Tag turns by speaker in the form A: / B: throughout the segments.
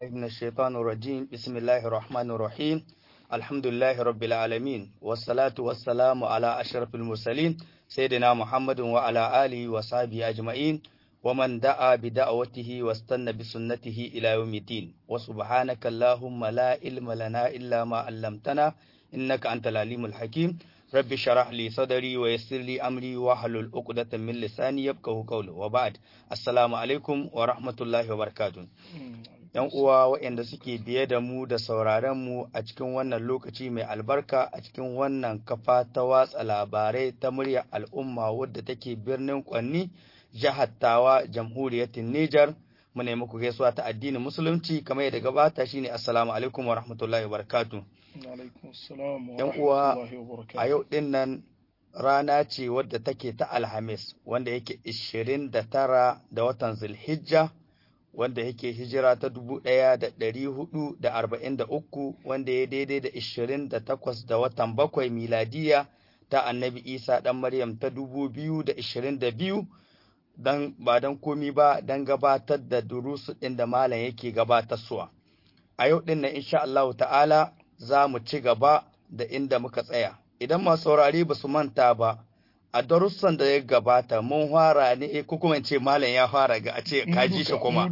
A: من الشيطان الرجيم بسم الله الرحمن الرحيم الحمد لله رب العالمين والصلاة والسلام على أشرف المرسلين سيدنا محمد وعلى آله وصحبه أجمعين ومن دعا بدعوته واستنى بسنته إلى يوم الدين وسبحانك اللهم لا علم لنا إلا ما علمتنا إنك أنت العليم الحكيم رب شرح لي صدري ويسر لي أمري واحلل عقدة من لساني يفقهوا قولي وبعد السلام عليكم ورحمة الله وبركاته ‘Yan uwa waɗanda suke biye da mu da sauraron mu a cikin wannan lokaci mai albarka a cikin wannan kafa ta watsa labarai ta muryar al'umma wadda take birnin Kwanni, jihar Tawa, jamhuriyar Nijar. Mu nemi ku gaisuwa ta addinin Musulunci kamar yadda gabata shine Assalamu alaikum wa rahmatullahi wa barakatuh. ‘Yan uwa a yau ɗin nan rana ce wadda take ta Alhamis wanda yake 29 da watan Zulhijja wanda yake hijira ta 1443 wanda ya daidai da 28 da watan bakwai miladiya ta annabi Isa ɗan Maryam ta 2022 dan ba dan komi ba dan gabatar da durusu ɗin da malam yake gabatarsuwa. A yau ɗin nan insha Allah ta'ala za mu ci gaba da inda muka tsaya. Idan masu saurari ba su manta ba, a darussan da ya gabata mun fara ne ko kuma ce malam ya fara ga a ce kaji shi kuma.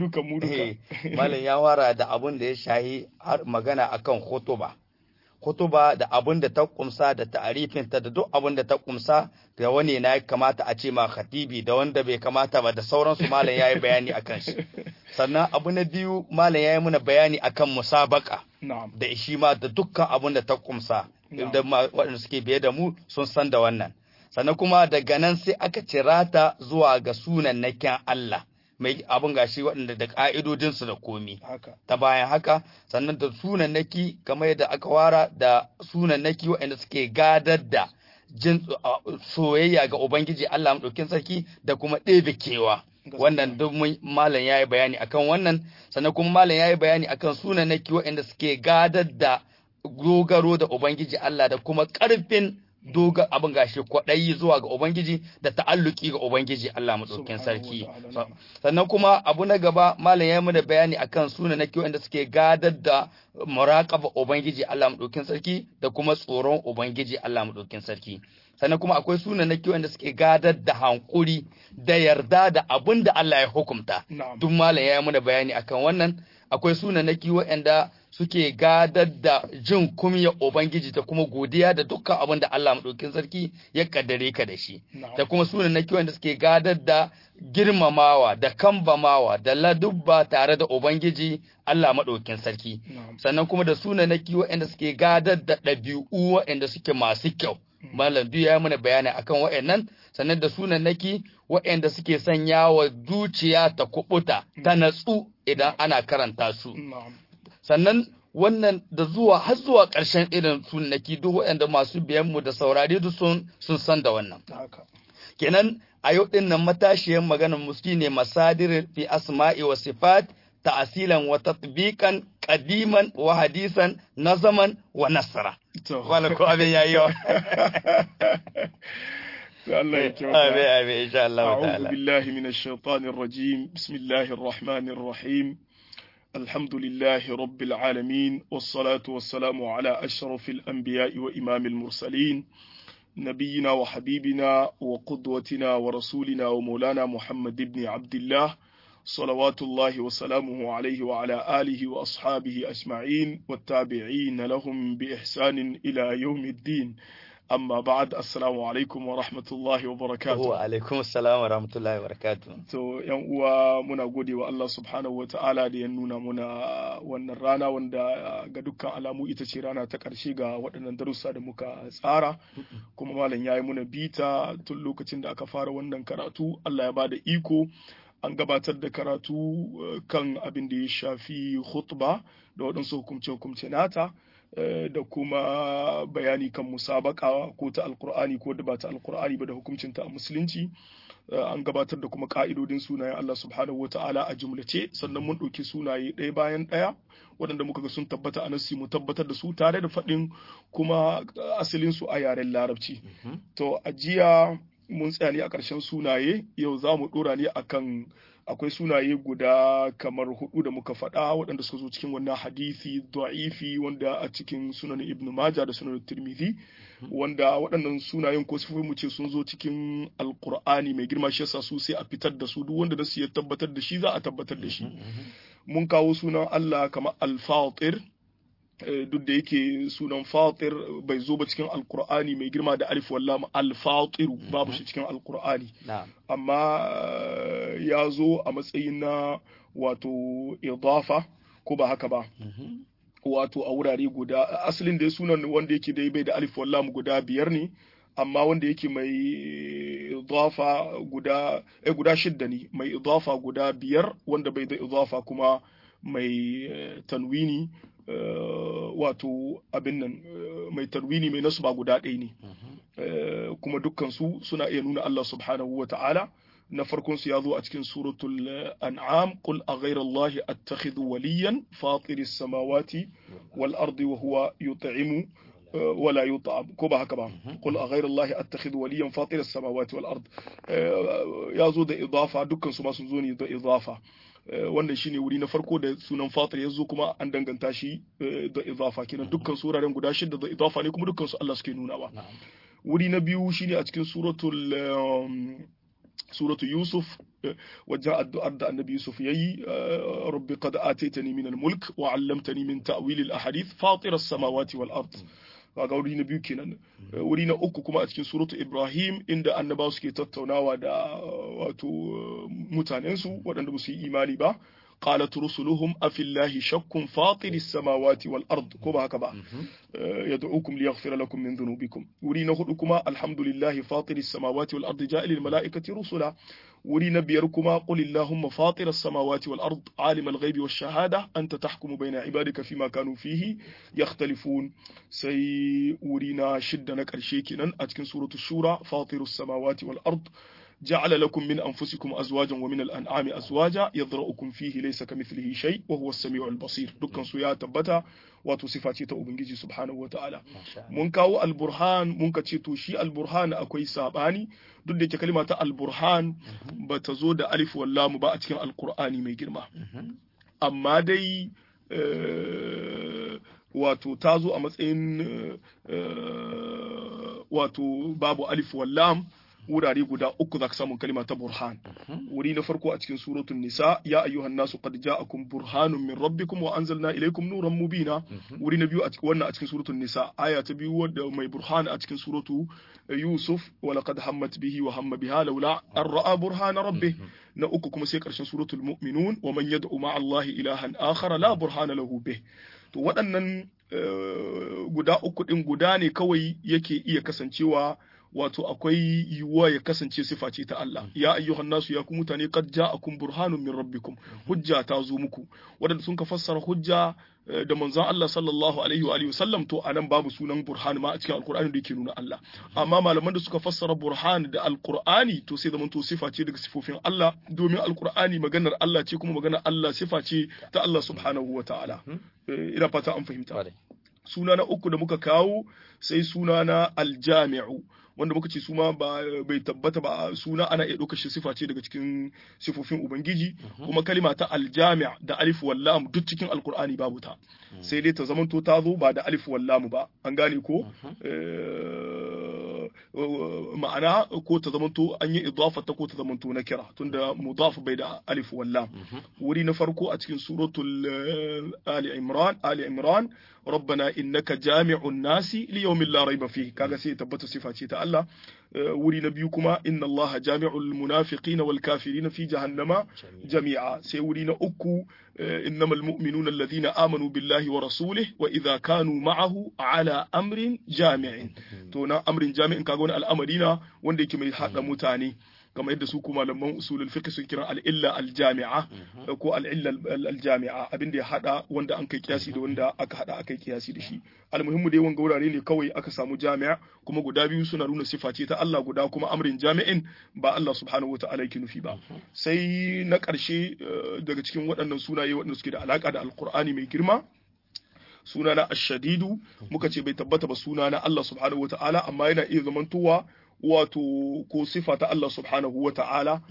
A: Malam ya fara da abun da ya shahi har magana akan hutuba. Hutuba da abun da ta kumsa da ta'arifinta da duk abun da ta kumsa da wani na ya kamata a ce ma khatibi da wanda bai kamata ba da sauransu malam ya yi bayani akan shi. Sannan abu na biyu malam ya yi muna bayani akan musabaka. da shi ma da dukkan abun da ta kumsa da waɗanda suke biye da mu sun san da wannan sannan kuma daga nan sai aka cira ta zuwa ga sunan nakin Allah mai abun gashi waɗanda da ƙa'idodinsu da komi ta bayan haka sannan da sunan naki kamar yadda aka wara da sunan naki waɗanda suke gadar da jin soyayya ga Ubangiji Allah maɗaukin sarki da kuma ɗebe kewa wannan duk malam ya yi bayani akan wannan sannan kuma malam ya yi bayani akan sunan na waɗanda suke gadar da dogaro da ubangiji Allah da kuma ƙarfin doga abin gashi kwaɗayi zuwa ga ubangiji da ta'alluki ga ubangiji Allah maɗaukin sarki sannan kuma abu na gaba malam ya yi mana bayani akan sunan na waɗanda suke gadar da muraƙaba ubangiji Allah maɗaukin sarki da kuma tsoron ubangiji Allah maɗaukin sarki sannan kuma akwai sunanaki wanda suke gadar da hankuri da yarda da abin da Allah ya hukumta duk malam ya yi mana bayani akan wannan akwai sunanaki waɗanda suke gadar da jin kumya ubangiji da kuma godiya da dukkan abin da Allah maɗaukin sarki ya kaddare ka da shi da kuma sunanaki wanda suke gadar da girmamawa da kambamawa da ladubba tare da ubangiji Allah maɗaukin sarki sannan kuma da sunanaki waɗanda suke gadar da ɗabi'u waɗanda suke masu kyau Malam duk ya mana bayani akan waɗannan sannan da sunannaki waɗanda suke sanya wa zuciya ta kubuta ta natsu idan ana karanta su. Sannan wannan da zuwa har zuwa ƙarshen irin sunannaki duk waɗanda masu biyan mu da saurare duk sun sun san da wannan. Kenan a yau ɗin nan matashiyar maganar muski ne masadir fi asma'i wa sifat ta'asilan wa tatbiqan qadiman wa hadisan nazaman wa nasra wala ko abin yayi yawa
B: Allah ya kyauta
A: amin amin insha Allah ta'ala
B: a'udhu billahi minash shaitanir rajim bismillahir rahmanir rahim alhamdulillahi rabbil alamin was salatu was salamu ala ashrafil anbiya'i wa imamil mursalin نبينا وحبيبنا وقدوتنا ورسولنا ومولانا محمد بن عبد الله صلوات الله وسلامه عليه وعلى آله وأصحابه أجمعين والتابعين لهم بإحسان إلى يوم الدين amma ba'ad assalamu alaikum wa rahmatullahi wa barakatuh
A: wa alaikum assalam wa rahmatullahi wa barakatuh
B: to yan uwa muna gode wa Allah subhanahu wa ta'ala da ya nuna muna wannan rana wanda ga dukkan alamu ita ce rana ta karshe ga waɗannan darussa da muka tsara kuma malam ya yi muna bita tun lokacin da aka fara wannan karatu Allah ya bada iko an gabatar da karatu kan abin da ya shafi khutba da waɗansu hukumce-hukumce nata da kuma bayani kan musabaka ko ta alkur'ani ko da ba ta alkur'ani ba da hukuncinta a musulunci an gabatar da kuma ka'idodin sunayen Allah subhanahu wata'ala a jumlace sannan mun ɗauki sunaye ɗaya bayan ɗaya waɗanda muka ga sun tabbata a nasi mu tabbatar da su tare da faɗin kuma asalin su a yaren larabci to a jiya mun tsaya ne a ƙarshen sunaye yau za mu ɗora ne akan akwai sunaye guda kamar hudu da muka faɗa waɗanda suka zo cikin wannan hadisi da'ifi wanda a cikin sunan ibn majah da sunan tirmidhi wanda waɗannan sunayen ko sifofin mu ce sun zo cikin alqur'ani mai girma shi yasa su sai a fitar da su duk wanda da su ya tabbatar da shi za a tabbatar da shi mun kawo sunan Allah kamar al-fatir duk da yake sunan fatir bai zo ba cikin alkur'ani mai girma da alif wallam alfatiru babu shi cikin alkur'ani amma ya zo a matsayin na wato idafa ko ba haka ba wato a wurare guda asalin da sunan wanda yake da bai da alif wallam guda biyar ne amma wanda yake mai idafa guda eh guda shidda ne mai idafa guda biyar wanda bai da idafa kuma mai tanwini wato abin nan mai tarwini mai nasu ba guda ɗaya ne kuma dukkan su suna iya nuna Allah subhanahu wa ta'ala na farkon su ya zo a cikin suratul an'am qul a ghayra Allah attakhidhu waliyan fatir samawati wal ardi wa huwa yut'imu ولا يطعم كوبا هكذا قل أغير الله أتخذ وليا فاطر السماوات والأرض يا زو da idafa dukkan su ma sun zo ne da idafa wannan shine wuri na farko da sunan fatir ya zo kuma an danganta shi da idafa kenan dukkan suraren guda shida da idafa ne kuma dukkan su Allah suke nunawa wuri na biyu shine a cikin suratul suratu yusuf wajen addu'ar da annabi yusuf yayi rabbi qad ataitani min al-mulk wa 'allamtani min ta'wil al-ahadith fatir as-samawati wal ard kaga wuri na biyu kenan wuri na uku kuma a cikin suratu ibrahim inda annabawa suke tattaunawa da wato mutanensu waɗanda ba su yi imani ba قالت رسلهم أفي الله شك فاطر السماوات والأرض كما هكذا يدعوكم ليغفر لكم من ذنوبكم ورينا هدكما الحمد لله فاطر السماوات والأرض جاء للملائكة رسلا ورينا بيركما قل اللهم فاطر السماوات والأرض عالم الغيب والشهادة أنت تحكم بين عبادك فيما كانوا فيه يختلفون سي ورينا شدنا كرشيكنا أتكن سورة الشورى فاطر السماوات والأرض جعل لكم من أنفسكم أزواجا ومن الأنعام أزواجا يضرؤكم فيه ليس كمثله شيء وهو السميع البصير دكان سويا تبتا wato sifa ce ta ubangiji subhanahu wataala mun kawo alburhan mun ka ce to shi alburhan akwai sabani duk da yake kalma ta alburhan ba ta zo da alif wallamu ba a cikin alqur'ani mai girma amma dai wato ta zo a matsayin wato babu alif wallam wurare guda uku za ka samu kalima ta burhan wuri na farko a cikin suratul nisa ya ayyuhan nasu qad ja'akum burhanun min rabbikum wa anzalna ilaykum nuran mubina wuri na biyu a cikin wannan a cikin suratul nisa aya ta biyu wadda mai burhan a cikin suratu yusuf wa laqad hammat bihi wa hamma biha laula an ra'a burhana rabbih na uku kuma sai karshen suratul mu'minun wa man yad'u ma'a allahi ilahan akhara la burhana lahu bih to waɗannan guda uku din guda ne kawai yake iya kasancewa wato akwai yiwuwa ya kasance sifa ce ta Allah ya ayyuhan nasu ya ku mutane qad ja'akum burhanun min rabbikum hujja ta zo muku wadanda sun ka fassara hujja da manzon Allah sallallahu alaihi wa alihi wasallam to anan babu sunan burhan ma a cikin alqur'ani da yake nuna Allah amma malaman da suka fassara burhan da alqur'ani to sai zaman to sifa ce daga sifofin Allah domin alqur'ani maganar Allah ce kuma maganar Allah sifa ce ta Allah subhanahu wa ta'ala ina fata an fahimta suna na uku da muka kawo sai suna na aljami'u wanda muka ce suma ba bai tabbata ba suna ana iya ɗaukar shi sifa ce daga cikin sifofin ubangiji kuma kalima ta aljami' da alif wallam duk cikin alkur'ani babu ta sai dai ta zamanto ta zo ba da alif wallam ba an gane ko ma'ana ko ta zamanto an yi idafa ta ko ta zamanto na kira tunda mudaf bai da alif wallam wuri na farko a cikin suratul ali imran ali imran ربنا إنك جامع الناس ليوم لا ريب فيه كاغا سي تبت صفاتي تا الله وري نبيكما إن الله جامع المنافقين والكافرين في جهنم جميعا سي ورينا أكو إنما المؤمنون الذين آمنوا بالله ورسوله وإذا كانوا معه على أمر جامع تونا أمر جامع كاغون الأمرين وندي كما يحق متاني kamar yadda su kuma malaman usulul fiqh sun kira al-illa al-jami'a ko al-illa al-jami'a abin da ya hada wanda an kai kiyasi da wanda aka hada aka yi kiyasi da shi almuhimmu dai wanga wurare ne kawai aka samu jami'a kuma guda biyu suna nuna sifa ce ta Allah guda kuma amrin jami'in ba Allah subhanahu wata'ala yake nufi ba sai na ƙarshe daga cikin waɗannan sunaye waɗanda suke da alaka da alqur'ani mai girma suna na ashadidu muka ce bai tabbata ba suna na Allah subhanahu wata'ala amma yana iya zamantowa wato ko sifa ta Allah subhanahu wa ta'ala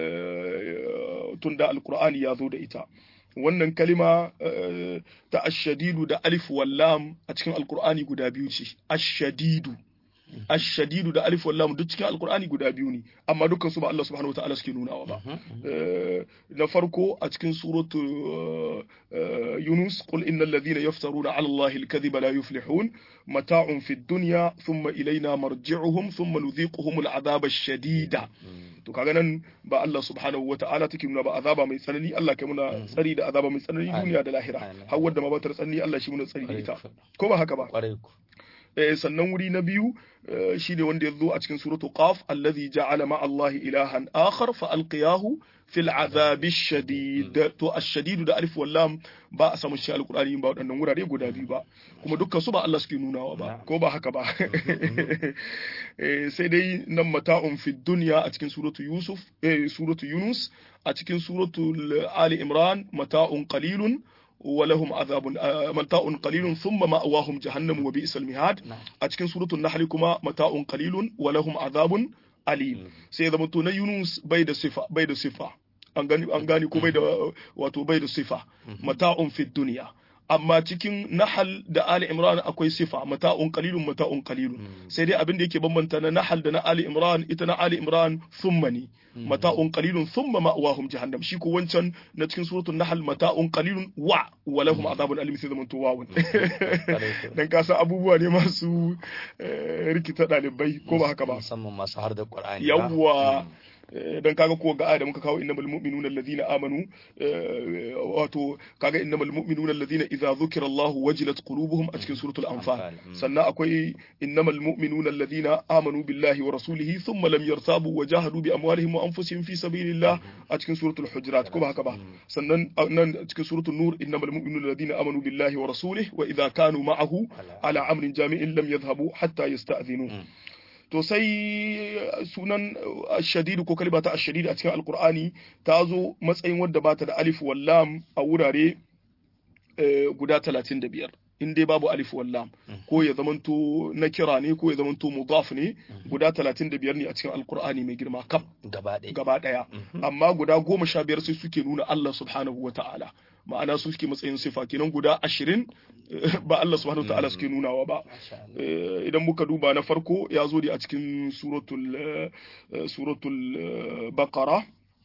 B: tunda alkur'ani ya zo da ita wannan kalima ta ashadidu da alif wallam a cikin alkur'ani guda biyu ce ashadidu ashadidu da alif wallam duk cikin alkur'ani guda biyu ne amma dukkan su ba Allah subhanahu wataala suke nunawa ba na farko a cikin suratu yunus qul innal ladhina yaftaruna ala allahi alkadhiba la yuflihun mata'un fid dunya thumma ilayna marji'uhum thumma nudhiquhum al'adhaba ash-shadida to kaga nan ba Allah subhanahu wataala take nuna ba azaba mai tsanani Allah kai muna tsari da azaba mai tsanani duniya da lahira har wanda ma ba ta tsanani Allah shi muna tsari da ita ko ba haka ba sannan wuri na biyu shine wanda ya zo a cikin suratu qaf allazi ja'ala ma Allah ilahan akhar fa alqiyahu fil azabi shadid to ash-shadid da alif wal lam ba a samu shi alqur'ani ba wadannan wurare guda biyu ba kuma dukkan su ba Allah suke nunawa ba ko ba haka ba sai dai nan mata'un fi dunya a cikin suratu yusuf eh suratu yunus a cikin suratu ali imran mata'un qalilun ولهم عذاب متاع قليل ثم مأواهم جهنم وبئس المهاد أتكن سورة النحل كما متاع قليل ولهم عذاب أليم سيدا متونا يونس بيد صفة بيد صفة an gani ko bai da wato bai da sifa mata'un fi duniya amma cikin nahal da ali imran akwai sifa mata'un qalilun mata'un qalilun sai dai abin da yake bambanta na nahal da na ali imran ita na ali imran thumma ne mata'un qalilun thumma ma'wahum jahannam shi ko wancan na cikin suratul nahl mata'un qalilun wa wa lahum adhabun alim sai zamanto wawun dan ka san abubuwa ne masu rikita dalibai ko ba haka ba
A: musamman masu har da qur'ani
B: yawwa dan kaga ko ga da muka kawo innamal mu'minuna alladhina amanu wato kaga innamal mu'minuna alladhina idza dhukira Allah wajilat qulubuhum a cikin suratul anfal sannan akwai innamal mu'minuna alladhina amanu billahi wa rasulihi thumma lam yartabu wa jahadu bi amwalihim wa anfusihim fi sabilillah a cikin suratul hujurat ko ba haka ba sannan nan cikin suratul nur innamal mu'minuna alladhina amanu billahi wa rasulihi wa idza kanu ma'ahu ala amrin jami'in lam yadhhabu hatta yasta'dhinu to sai sunan shadidu ko kalma ta ashadidu a cikin alkur'ani ta zo matsayin wadda bata da alif wallam a wurare guda talatin da biyar in dai babu alif wallam ko ya zamanto na kira ne ko ya zamanto mudaf ne guda talatin da biyar ne a cikin alkur'ani mai girma kaf gaba daya amma guda goma sha biyar sai suke nuna Allah subhanahu wa ta'ala ma'ana su suke matsayin sifa kenan guda ashirin ba Allah subhanahu wa ta'ala suke nunawa ba idan muka duba na farko ya zo da a cikin suratul suratul baqara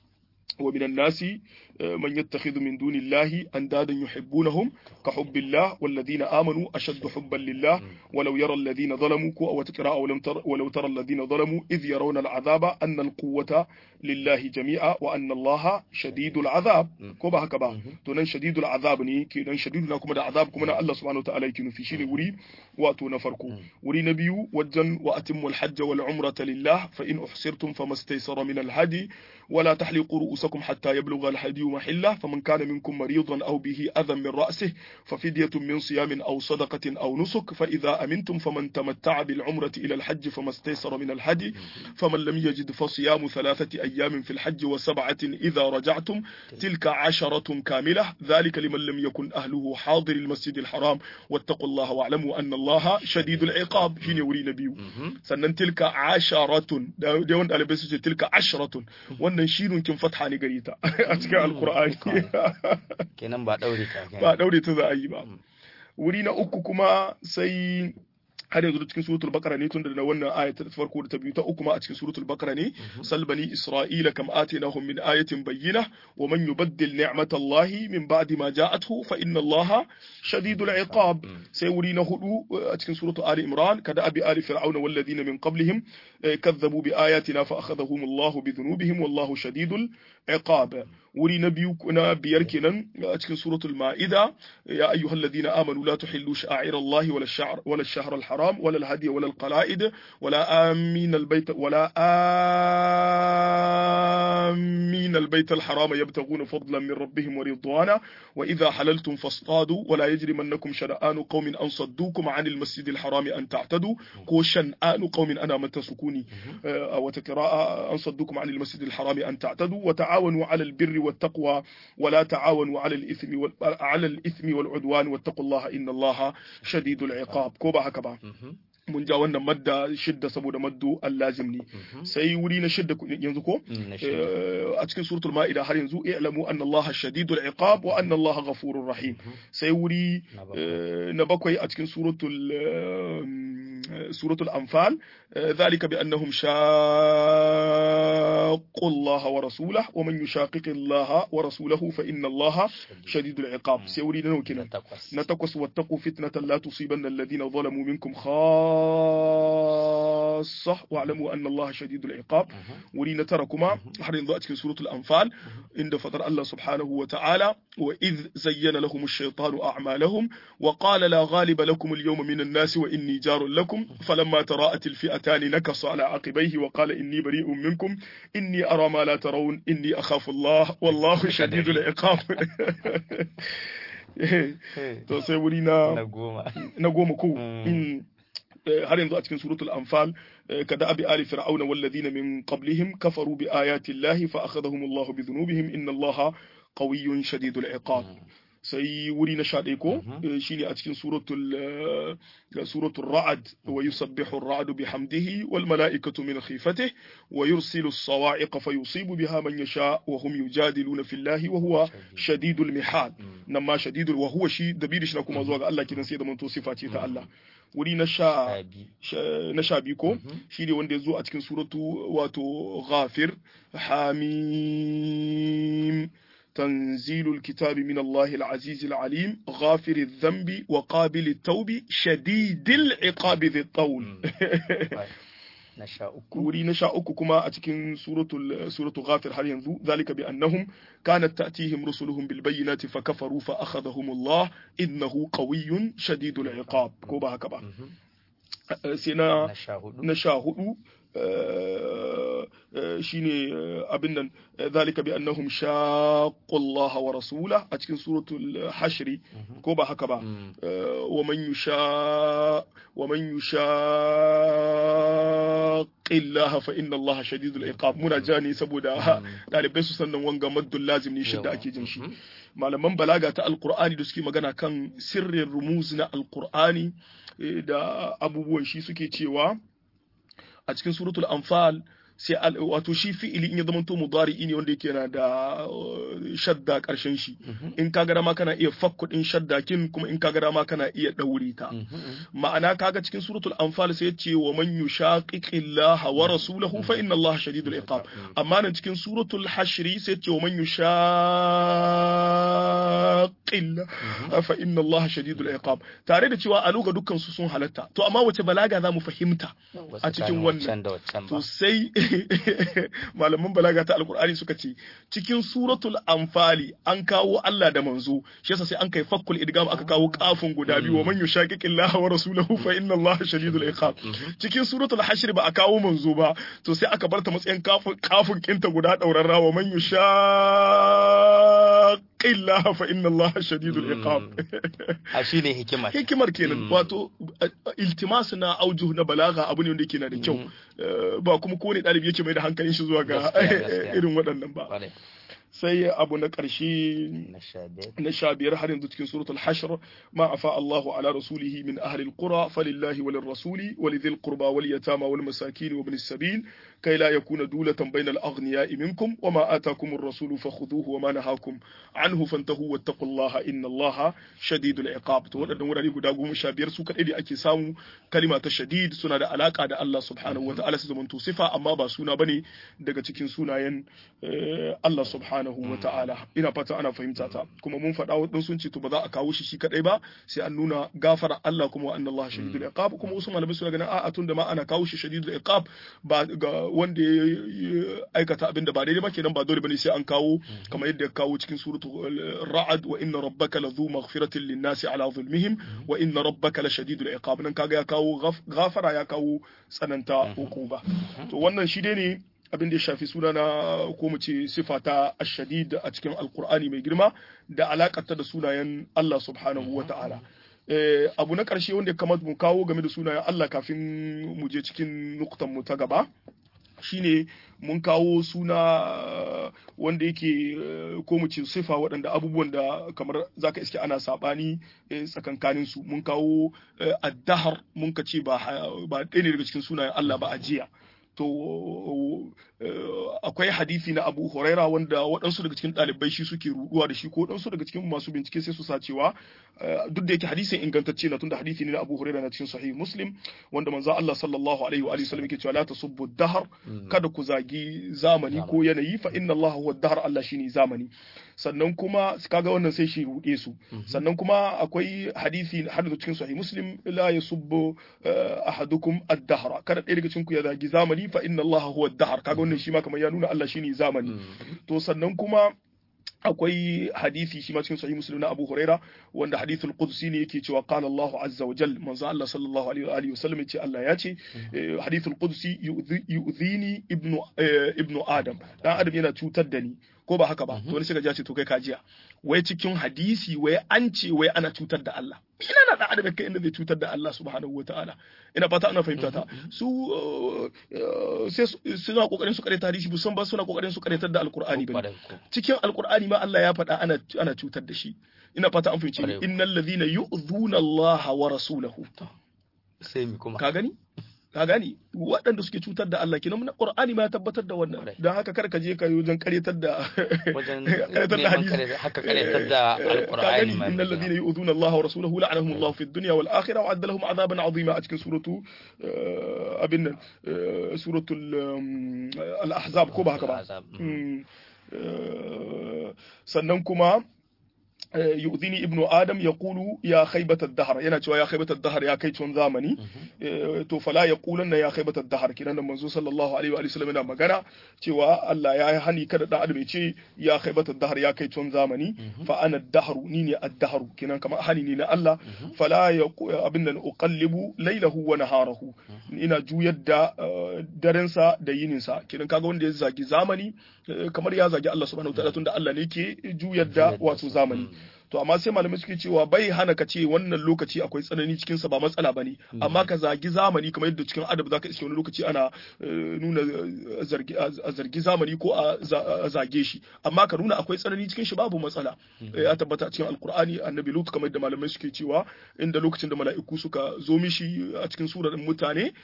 B: ومن الناس من يتخذ من دون الله أندادا يحبونهم كحب الله والذين آمنوا أشد حبا لله ولو يرى الذين ظلموا أو تقرأ ولم تر ولو ترى الذين ظلموا إذ يرون العذاب أن القوة لله جميعا وأن الله شديد العذاب كوبا هكذا تنن شديد العذاب ني كنن شديد لكم العذاب كما الله سبحانه وتعالى يكون في شيء وري واتو نفركو وري نبيو وجن وأتموا الحج والعمرة لله فإن أحصرتم فما استيسر من الهدي ولا تحلقوا رؤوسكم حتى يبلغ الهدي محله فمن كان منكم مريضا أو به أذى من رأسه ففدية من صيام أو صدقة أو نسك فإذا أمنتم فمن تمتع بالعمرة إلى الحج فما استيسر من الهدي فمن لم يجد فصيام ثلاثة أيام في الحج وسبعة إذا رجعتم تلك عشرة كاملة ذلك لمن لم يكن أهله حاضر المسجد الحرام واتقوا الله واعلموا أن الله شديد العقاب حين يوري نبيه سنن تلك عشرة دي وند تلك عشرة wannan shirin kin fatha ne gare ta a cikin alkur'ani
A: kenan ba daure ta
B: ba daure ta za a yi ba wuri na uku kuma sai har yanzu cikin suratul bakara ne tunda da wannan aya ta farko da ta biyu ta uku ma a cikin suratul bakara ne salbani isra'ila kam atinahum min ayatin bayyina wa man yubaddil ni'matallahi min ba'di ma ja'athu fa inna allaha shadidul iqab sai wuri na hudu a cikin suratul ali imran kada abi ali fir'auna wal ladina min qablihim kadzabu bi ayatina fa akhadhahum allahu bi dhunubihim wallahu shadidul iqab wuri na biyu na biyar kenan a cikin suratul ma'ida ya ayyuhal ladina amanu la tuhillu sha'air allahi wala ash-sha'r wala ash-shahr al-haram ولا الهدي ولا القلائد ولا آمين البيت ولا آمين البيت الحرام يبتغون فضلا من ربهم ورضوانا وإذا حللتم فاصطادوا ولا يجرمنكم شنآن قوم أن صدوكم عن المسجد الحرام أن تعتدوا كو شنآن قوم أنا من تسكوني أو تقراء أن صدوكم عن المسجد الحرام أن تعتدوا وتعاونوا على البر والتقوى ولا تعاونوا على الإثم على الإثم والعدوان واتقوا الله إن الله شديد العقاب كوبا هكذا mun ja wannan madda shidda saboda maddu allazim ne sai wuri na shidda yanzu ko a cikin suratul ma'ida har yanzu i'lamu anna allaha shadidul iqab wa anna allaha ghafurur rahim sai wuri na bakwai a cikin suratul suratul anfal ذلك بأنهم شاقوا الله ورسوله ومن يشاقق الله ورسوله فإن الله شديد العقاب سيوري نوكنا نتقص واتقوا فتنة لا تصيبن الذين ظلموا منكم خاصة واعلموا أن الله شديد العقاب ورينا تركما حرين ضاءت في سورة الأنفال عند فطر الله سبحانه وتعالى وإذ زين لهم الشيطان أعمالهم وقال لا غالب لكم اليوم من الناس وإني جار لكم فلما تراءت الفئتان نكص على عقبيه وقال إني بريء منكم إني أرى ما لا ترون إني أخاف الله والله شديد العقاب to sai wuri na na goma ko har yanzu a cikin suratul anfal kada abi ali fir'auna walladhina min qablihim kafaru bi ayati llahi fa akhadhahum Allah bi dhunubihim inna Allah qawiyyun shadidul iqab sai wuri na shaɗe ko shine a cikin suratul suratul ra'ad wa yusabbihu ar-ra'd bihamdihi wal mala'ikatu min khifatihi wa yursilu as-sawa'iqa fayusibu biha man yasha wa hum yujadiluna fillahi wa huwa shadidul mihal nan ma shadidul wa huwa shi dabiri shi na kuma zuwa ga Allah kidan sai da manto sifa ce ta Allah wuri na sha na sha biyu ko shi ne wanda ya zo a cikin suratu wato ghafir hamim تنزيل الكتاب من الله العزيز العليم غافر الذنب وقابل التوب شديد العقاب ذي الطول wuri na sha uku kuma a cikin suratu ghafir har yanzu zalika bi annahum kanat ta'tihim rusuluhum bil bayyinati fa kafaru fa akhadhahum Allah innahu qawiyyun shadidul iqab ko ba haka ba sai na na sha hudu shine abin nan zalika bi annahum shaqqu Allah wa rasulahu a cikin suratul hashri ko ba haka ba wa man yusha wa man yushaqqi Allah fa inna Allah shadidul iqab muna jani saboda dalibai su sannan wanga maddul lazim ne shidda ake jin shi malaman balaga ta alqur'ani da suke magana kan sirrin rumuz na alqur'ani da abubuwan shi suke cewa a cikin suratul anfal sai wato shi fi'ili in ya zama to mudari ne wanda yake na da shadda karshen shi in ka ga ma kana iya fakku din shadda kin kuma in ka ga ma kana iya daure ta ma'ana kaga cikin suratul anfal sai yace wa man yushaqiqillaha wa rasulahu fa inna allaha shadidul iqab amma nan cikin suratul hashri sai yace wa man yushaqillaha fa inna allaha shadidul iqab tare da cewa a luga dukkan su sun halatta to amma wace balaga za mu fahimta a cikin wannan to sai malaman balaga ta alkur'ani suka ce cikin suratul anfali an kawo Allah da manzo shi yasa sai an kai fakkul idgam aka kawo kafin guda biyu wa man yushaqiqillaha wa rasulahu fa inna Allah shadidul iqab cikin suratul hashr ba a kawo manzo ba to sai aka barta matsayin kafin kafin kinta guda daurarra wa man yushaqillaha fa inna Allah shadidul iqab
A: a shine hikimar
B: hikimar kenan wato iltimas na aujuh na balaga abu ne wanda yake na da kyau ba kuma kowane ɗalibi yake mai da hankalin shi zuwa ga irin waɗannan ba sai abu na ƙarshe na sha biyar har yanzu cikin suratul hashr ma afa Allahu ala rasulihi min ahli alqura falillahi walil rasuli walidhil qurba wal yatama wal masakin wa ibn sabil كي لا يكون دولة بين الأغنياء منكم وما آتاكم الرسول فخذوه وما نهاكم عنه فانتهوا واتقوا الله إن الله شديد العقاب to waɗannan wurare guda goma sha biyar su kaɗai da ake samu kalima ta shadid suna da alaka da Allah subhanahu wa ta'ala su zamanto sifa amma ba suna bane daga cikin sunayen Allah subhanahu wa ta'ala ina fata ana fahimta ta kuma mun faɗa wadin sun ce to ba za a kawo shi shi kaɗai ba sai an nuna gafara Allah kuma wa anna Allah shadidul iqab kuma wasu malamai suna ganin a'a tun da ma ana kawo shi shadidul iqab ba ga wanda ya aikata abin da ba daidai ba kenan ba dole bane sai an kawo kamar yadda ya kawo cikin suratu ra'ad wa inna rabbaka ladhu maghfiratin lin-nasi ala zulmihim wa inna rabbaka la shadidul iqab nan kaga ya kawo gafara ya kawo tsananta hukuma to wannan shi dai ne abin da ya shafi suna na ko mu ce sifa ta ashadid a cikin alqur'ani mai girma da alakata da sunayen Allah subhanahu wa ta'ala abu na ƙarshe wanda ya kamata mu kawo game da sunayen Allah kafin mu je cikin nuktan mu ta gaba shine mun kawo suna wanda yake ko mu ce sifa waɗanda abubuwan da kamar zaka iske ana sabani tsakankanin su mun kawo addahar mun ka ce ba ba ɗaya ne daga cikin sunayen Allah ba ajiya to akwai hadisi na Abu Huraira wanda waɗansu daga cikin ɗalibai shi suke ruduwa da shi ko waɗansu daga cikin masu bincike sai su sa cewa duk da yake hadisin ingantacce na tunda hadisi ne na Abu Huraira na cikin Sahih Muslim wanda manzo Allah sallallahu alaihi wa sallam yake cewa la tasubbu dahar kada ku zagi zamani ko yanayi fa inna Allah huwa dahar Allah shine zamani sannan kuma kaga wannan sai shi rude su sannan kuma akwai hadisi har da cikin Sahih Muslim la yasubbu ahadukum ad-dahra kada ɗaya daga cikin ku ya zagi zamani fa inna Allah huwa ad-dahar kaga wannan shi ma kamar ya nuna Allah shine zamani to sannan kuma akwai hadisi shi ma cikin sahih muslim na Abu Huraira wanda hadithul qudsi ne yake cewa qala Allahu azza wa jalla manzo Allah sallallahu alaihi wa alihi wasallam yace Allah ya ce hadithul qudsi yu'dhini ibnu ibnu adam dan adam yana cutar da ni ko ba haka ba to wani sai ga ce to kai kajiya wai cikin hadisi wai an ce wai ana cutar da Allah ina na da adam kai inda zai cutar da Allah subhanahu wataala ina fata ana fahimta ta su sai suna kokarin su karanta hadisi bu san ba suna kokarin su karantar da alqur'ani bane cikin alqur'ani ma Allah ya faɗa ana ana cutar da shi ina fata an fahimce ni innal ladhina yu'dhuna Allah wa rasulahu
A: sai mi kuma
B: ka gani ka gani waɗanda suke cutar da Allah kenan Qur'ani ma ya tabbatar da wannan dan haka kar ka je ka yi wajen karyatar da
A: wajen
B: karyatar da hadisi
A: haka karyatar da alqur'ani ma
B: innal ladhina yu'dhuna Allah wa rasulahu la'anahum Allah fi dunya wal akhirah wa adda lahum 'adaban 'azima a cikin suratu abin nan suratul al-ahzab ko ba haka ba sannan kuma yu'dhini ibnu adam yaqulu ya khaybata ad-dahr yana cewa ya khaybata ad-dahr ya kai tun zamani to fala yaqulanna ya khaybata ad-dahr kinan nan manzo sallallahu alaihi wa sallam yana magana cewa Allah ya hani kada dan adam ya ce ya khaybata ad-dahr ya kai tun zamani fa ana ad-dahr ni ne ad-dahr kinan kamar hani ne na Allah fala abin nan uqallibu laylahu wa naharahu ina juyar da darensa da yininsa kinan kaga wanda ya zagi zamani kamar ya zagi Allah subhanahu wa ta'ala tunda Allah ne ke juyar da wato zamani to amma sai malamai suke cewa bai hana ka ce wannan lokaci akwai tsanani cikin sa ba matsala bane amma ka zagi zamani kamar yadda cikin adab zaka iske wani lokaci ana nuna zargi a zargi zamani ko a zage shi amma ka nuna akwai tsanani cikin shi babu matsala ya tabbata cikin alkur'ani annabi lut kamar yadda malamai suke cewa inda lokacin da mala'iku suka zo mishi a cikin surar mutane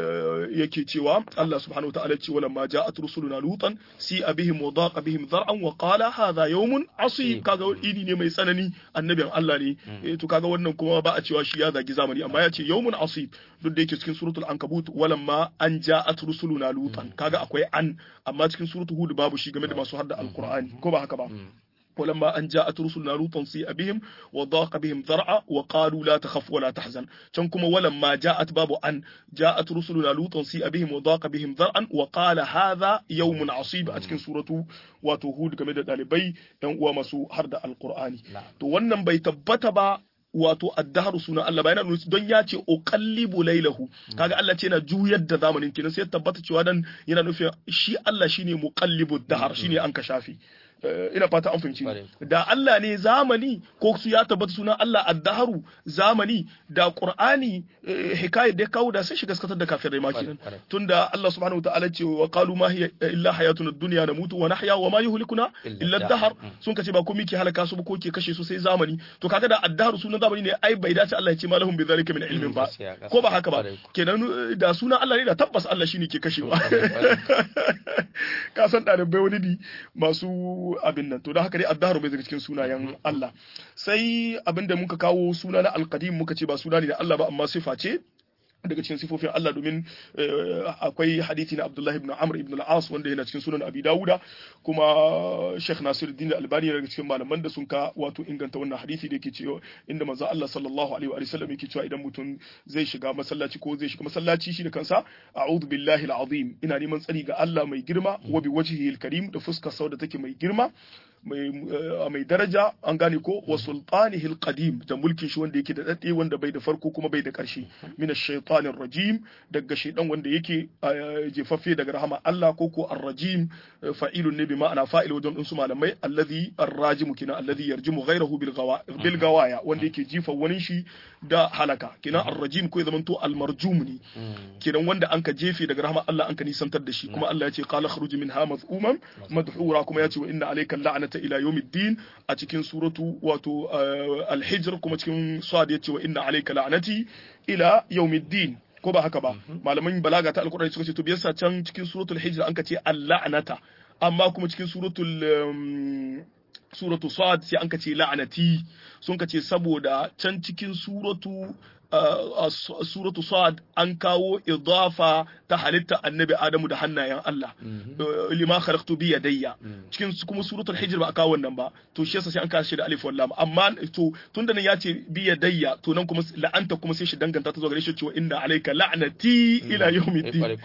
B: yake cewa Allah subhanahu wa ta'ala ce wala ma ja'at rusuluna lutan si abihim wa daqa bihim dhar'an wa qala hadha yawmun asib kaga ini ne mai tsanani annabin Allah ne to kaga wannan kuma ba a cewa shi ya zagi zamani amma ya ce yawmun asib duk da yake cikin suratul ankabut walamma an ja'at rusuluna lutan kaga akwai an amma cikin suratul hud babu shi game da masu hadda alqur'ani ko ba haka ba ولما أن جاءت رسلنا لوطا سيء بهم وضاق بهم ذرعا وقالوا لا تخف ولا تحزن كنكم ولما جاءت باب أن جاءت رسلنا لوطا سيء بهم وضاق بهم ذرعا وقال هذا يوم عصيب أتكن سورة وتهود كما دالبي ومسو هرد القرآن تو ونن بيتبت wato addaharu suna Allah bayan nuna don ya ce uqallibu lailahu kaga Allah ce yana juyar da zamanin kenan sai tabbata cewa dan yana nufin shi Allah shine muqallibu dahar shine an ka shafi ina fata an fahimci da Allah ne zamani ko su ya tabbata sunan Allah addaharu zamani da Qur'ani hikayar da kawo da sai shi gaskatar da kafirai ma kenan tunda Allah subhanahu wa ta'ala ce wa qalu ma hiya illa hayatuna dunya namutu wa nahya wa ma yuhlikuna illa ad-dahr sun kace ba komai ke halaka su ba ko ke kashe su sai zamani to kaga da addaharu sunan zamani ne ai bai dace Allah ya ce malahum bi zalika min ilmin ba ko ba haka ba kenan da sunan Allah ne da tabbas Allah shine ke kashewa ka san ɗalibai wani ne masu abin nan to da haka dai addahar bai daga cikin sunayen Allah sai abin da muka kawo suna na alqadim muka ce ba suna ne na Allah ba amma sifa ce daga cikin sifofin Allah domin akwai hadithi na Abdullahi ibn Amr ibn al-As wanda yana cikin sunan Abi Dawuda kuma Sheikh Nasiruddin Al-Albani daga cikin malaman da sun ka wato inganta wannan hadithi da yake cewa inda manzo Allah sallallahu alaihi wa sallam yake cewa idan mutum zai shiga masallaci ko zai shiga masallaci shi da kansa a'udhu billahi al-azim ina neman tsari ga Allah mai girma wa bi wajhihi al-karim da fuskar sau da take mai girma mai daraja an gane ko wa sultanihi alqadim da mulkin shi wanda yake da dade wanda bai da farko kuma bai da karshe min ash-shaytanir rajim daga shaydan wanda yake jefaffe daga rahama Allah ko ko ar-rajim fa'ilun ne bi ma'ana fa'il wajen din su malamai alladhi ar-rajim kina alladhi yarjimu ghayrahu bil gawa bil gawaya wanda yake jifa wani shi da halaka kina ar-rajim ko ya zamanto al-marjum ne kinan wanda anka jefe daga rahama Allah anka nisantar da shi kuma Allah ya ce qala khruj minha madhuman madhura kuma ya ce wa inna alayka la'nata ila yawmiddin a cikin suratu wato al-hijr kuma cikin sad ya ce wa inna alayka la'nati ila yawmiddin ko ba haka ba malaman balaga ta alkur'ani suka ce to biyarsa can cikin suratul hijr an ka ce al-la'nata amma kuma cikin suratul suratu sad sai an ka ce la'anati sun ka ce saboda can cikin suratu suratu sad an kawo idafa ta halitta annabi adamu da hannayen Allah lima khalaqtu bi yadayya cikin kuma suratul hijr ba a kawo wannan ba to shi yasa sai an kawo shi da alif wal lam amma to tunda nan ya ce bi yadayya to nan kuma la'anta kuma sai shi danganta ta zo gare shi cewa inna alayka la'nati ila yawmiddin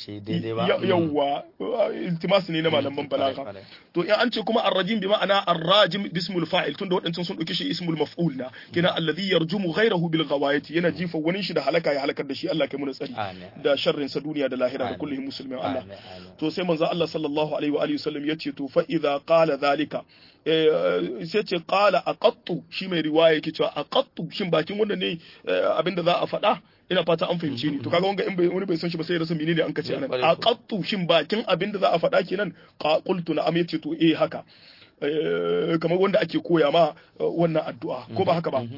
B: yawwa iltimas ne na malaman balaga to in an ce kuma ar-rajim bi ma'ana ar-rajim bismul fa'il tunda wadancan sun dauke shi ismul maf'ul na kina alladhi yarjumu ghayrahu bil ghawayati yana jifa wani shi da halaka ya halakar da shi Allah kai mu tsari da sharrin sa duniya da lahira da kullum musulmin Allah to sai manzo Allah sallallahu alaihi wa alihi wasallam yace to fa idza qala zalika sai ce qala aqattu shi mai riwaya yake cewa aqattu shin bakin wanda ne abinda za a faɗa ina fata an fahimce ni to kaga wanga in bai wani bai san shi ba sai ya rasa menene an kace anan aqattu shin bakin abinda za a faɗa kenan qultu na am yace to eh haka kamar wanda ake koya ma wannan addu'a ko ba haka ba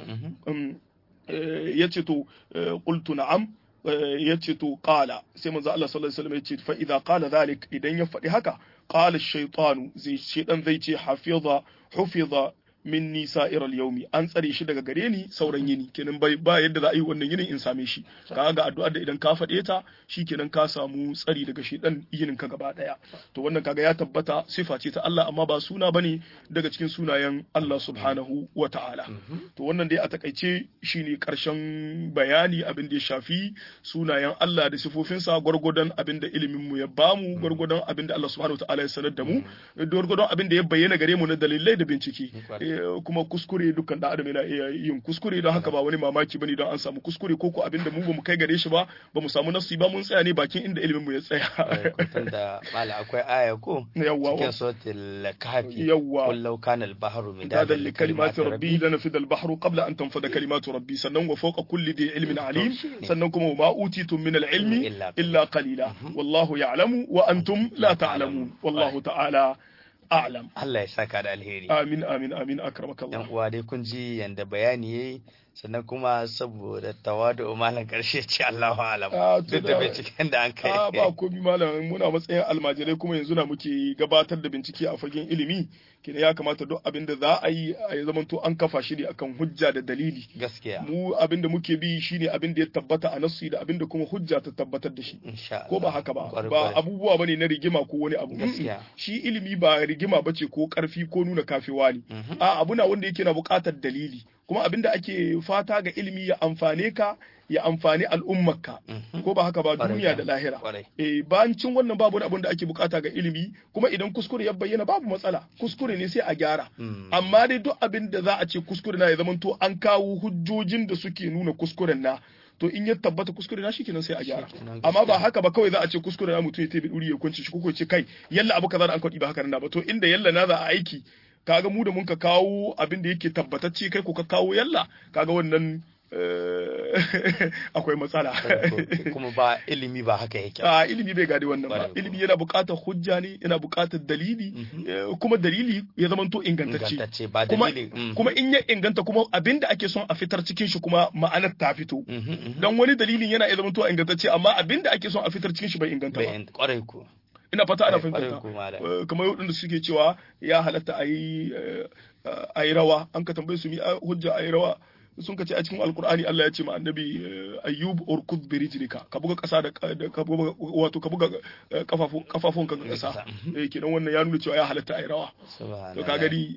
B: ya ce to qultu na'am ya ce to qala sai manzo Allah sallallahu alaihi wasallam ya ce fa idza qala dhalik idan ya faɗi haka qala ash-shaytanu zai shedan zai ce hafiza hufiza min nisa iral yaumi an tsare shi daga gare ni sauran yini kenan bai ba yadda za a yi wannan yinin in same shi ka ga addu'ar da idan ka faɗe ta shi kenan ka samu tsari daga shi dan yinin ka gaba daya to wannan kaga ya tabbata sifa ce ta Allah amma ba suna bane daga cikin sunayen Allah subhanahu wa ta'ala to wannan dai a takaice shine karshen bayani abin da ya shafi sunayen Allah da sifofinsa gwargwadon abin da ilimin mu ya bamu gwargwadon abin da Allah subhanahu wa ta'ala ya sanar da mu gwargwadon abin da ya bayyana gare mu na dalilai da bincike kuma kuskure dukkan da adam yana iya yin kuskure don haka ba wani mamaki bane don an samu kuskure ko ko abinda mu bamu kai gare shi ba bamu samu nasu ba mun tsaya ne bakin inda ilimin mu ya tsaya
A: da mala akwai aya ko
B: yawwa
A: cikin suratul kahfi
B: yawwa
A: qul law kana al bahru
B: midadan li kalimati rabbi lanafida al bahru qabla an tanfada kalimatu rabbi sannan wa fawqa kulli dhi ilmin alim sannan kuma ma utitum min al ilmi illa qalila wallahu ya'lamu wa antum la ta'lamun wallahu ta'ala a'lam
A: Allah ya saka da alheri
B: amin amin amin akramaka Allah
A: yan uwa dai kun ji yanda bayani yayi sannan kuma saboda tawadu malam karshe ce Allahu alam duk da binciken da an kai
B: a ba komi malam muna matsayin almajirai kuma yanzu na muke gabatar da bincike a fagen ilimi kina ya kamata duk abin da za a yi a zaman to an kafa shi ne akan hujja da dalili
A: gaskiya
B: mu abin da muke bi shine abin da ya tabbata a nasu da abin da kuma hujja ta tabbatar da shi ko ba haka ba ba abubuwa bane na rigima ko wani abu
A: gaskiya
B: shi ilimi ba rigima bace ko karfi ko nuna kafewa ne a abuna wanda yake na buƙatar dalili kuma abin da ake fata ga ilimi ya amfane ka ya amfani al'ummarka ko ba haka ba duniya da lahira eh bancin wannan babu wani abin da ake bukata ga ilimi kuma idan kuskure ya bayyana babu matsala kuskure ne sai a gyara amma dai duk abin da za a ce kuskure na ya zama to an kawo hujjojin da suke nuna kuskuren na to in ya tabbata kuskure na shikenan sai a gyara amma ba haka ba kawai za a ce kuskure na mutum ya tabi duri ya kunci shi ko ce kai yalla abu kaza da an kwaɗi ba haka nan ba to inda yalla na za a aiki kaga mu da mun ka kawo abin da yake tabbatacce kai ko ka kawo yalla kaga wannan akwai matsala
A: kuma ba ilimi ba haka yake
B: a ilimi bai gadi wannan ba ilimi yana buƙatar hujja ne yana buƙatar dalili kuma dalili ya zamanto ingantacce kuma kuma in ya inganta kuma abinda ake son a fitar cikin shi kuma ma'anar ta fito dan wani dalilin yana iya zamanto ingantacce amma abinda ake son a fitar cikin shi bai inganta ba
A: kwarai ko
B: ina fata ana fahimta kamar waɗanda suke cewa ya halatta a yi rawa an ka tambaye su mi hujja a yi rawa sun ka ce a cikin alkur'ani Allah ya ce ma annabi ayyub urkud bi rijlika ka buga kasa da ka buga wato ka buga kafafun kafafun ka kasa eh kidan wannan ya nuna cewa ya halatta ai rawa to ka gani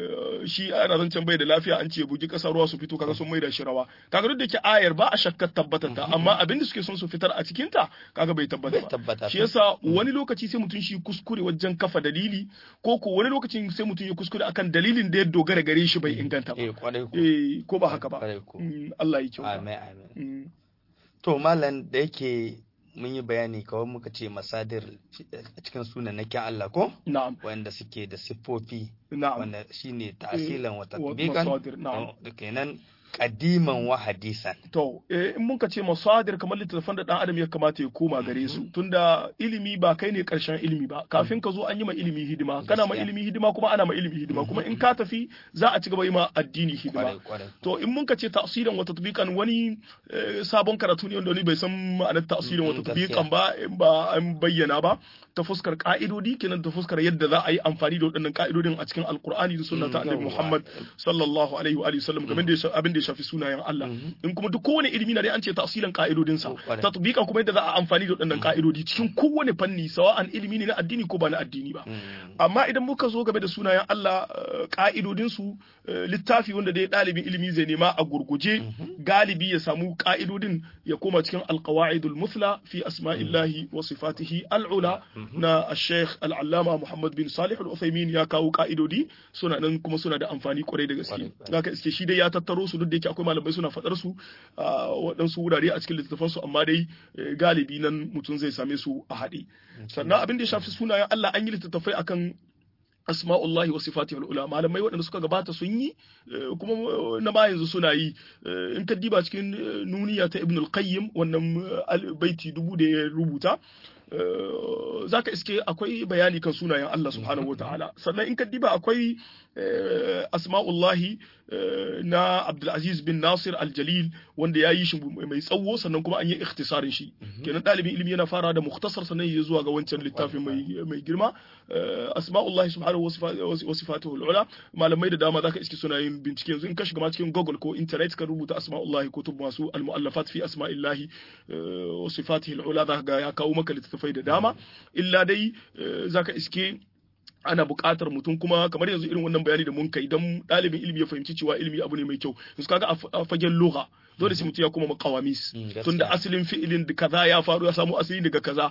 B: shi ana zancen bai da lafiya an ce bugi kasa ruwa su fito kaga sun maida shi rawa kaga duk da ke ayar ba a shakkar tabbatar ta amma abin da suke son su fitar a cikin ta kaga bai tabbata ba shi yasa wani lokaci sai mutum shi kuskure wajen kafa dalili ko ko wani lokacin sai mutum ya kuskure akan dalilin da ya dogara gare shi bai inganta ba eh ko ba haka ba Allah ya kyauta
A: amin amin to malam da yake mun yi bayani kawai muka ce masadir a cikin sunan na Allah ko
B: na'am
A: wanda suke da siffofi
B: na'am
A: wanda shine ta'asilan wa tatbiqan
B: masadir na'am
A: kenan kadiman wa hadisan.
B: To, eh, in mun ka ce masadir kamar littattafan da ɗan adam ya kamata ya koma gare su, tunda ilimi ba kai ne ƙarshen ilimi ba, kafin ka zo an yi ma ilimi hidima, kana ma ilimi hidima kuma ana ma ilimi hidima, kuma in ka tafi za a ci gaba yi ma addini hidima. To, in mun ka ce tasirin wa tatbiqan wani sabon karatu ne wanda wani bai san ma'anar tasirin wa tatbiqan ba, in ba an bayyana ba, ta fuskar ka'idodi kenan ta fuskar yadda za a yi amfani da waɗannan ka'idodin a cikin alkur'ani da sunna ta annabi Muhammad sallallahu alaihi wa sallam game da abin da ya shafi sunayen Allah in kuma duk kowane ilimi na dai an ce tafsilan ka'idodin sa tatbiqan kuma yadda za a amfani da waɗannan ka'idodi cikin kowane fanni sawa'an ilimi ne na addini ko ba na addini ba amma idan muka zo game da sunayen Allah ka'idodin su littafi wanda dai ɗalibin ilimi zai nema a gurguje galibi ya samu ka'idodin ya koma cikin alqawaidul muthla fi asma'illahi wa sifatihi al'ula na Sheikh Al-Allama Muhammad bin Salih Al-Uthaymeen ya kawo ka'idodi suna nan kuma suna da amfani kwarai da gaske. Zaka iske shi dai ya tattaro su duk da yake akwai malamai suna faɗar su a waɗansu wurare a cikin littattafan su amma dai galibi nan mutum zai same su a haɗe. Sannan abin da ya shafi sunayen Allah an yi littattafai akan asma'ullahi wa sifatihi ula malamai waɗanda suka gabata sun yi kuma na ba yanzu suna yi in ka diba cikin nuniya ta ibn al-qayyim wannan baiti dubu da ya rubuta za ka iske akwai bayani kan sunayen Allah subhanahu wa ta'ala sannan in ka diba akwai asma'ullahi na Abdulaziz bin Nasir al-Jalil wanda ya yi shi mai tsawo sannan kuma an yi ikhtisarin shi kenan ɗalibin ilimi yana fara da mukhtasar sannan ya zuwa ga wancan littafin mai girma asma'ullahi subhanahu wa sifatuhu al-ula malamai da dama zaka iske suna yin bincike yanzu in ka shiga ma cikin Google ko internet ka rubuta asma'ullahi kutub masu al-mu'allafat fi asma'illahi wa sifatihi al-ula zaka ga ya kawo maka littattafai da dama illa dai zaka iske ana buƙatar mutum kuma kamar yanzu irin wannan bayani da mun kai idan ɗalibin ilimi ya fahimci cewa ilimi abu ne mai kyau yanzu kaga a fagen lugha dole sai mutum ya kuma makawamis tunda asalin fi'ilin da kaza ya faru ya samu asali daga kaza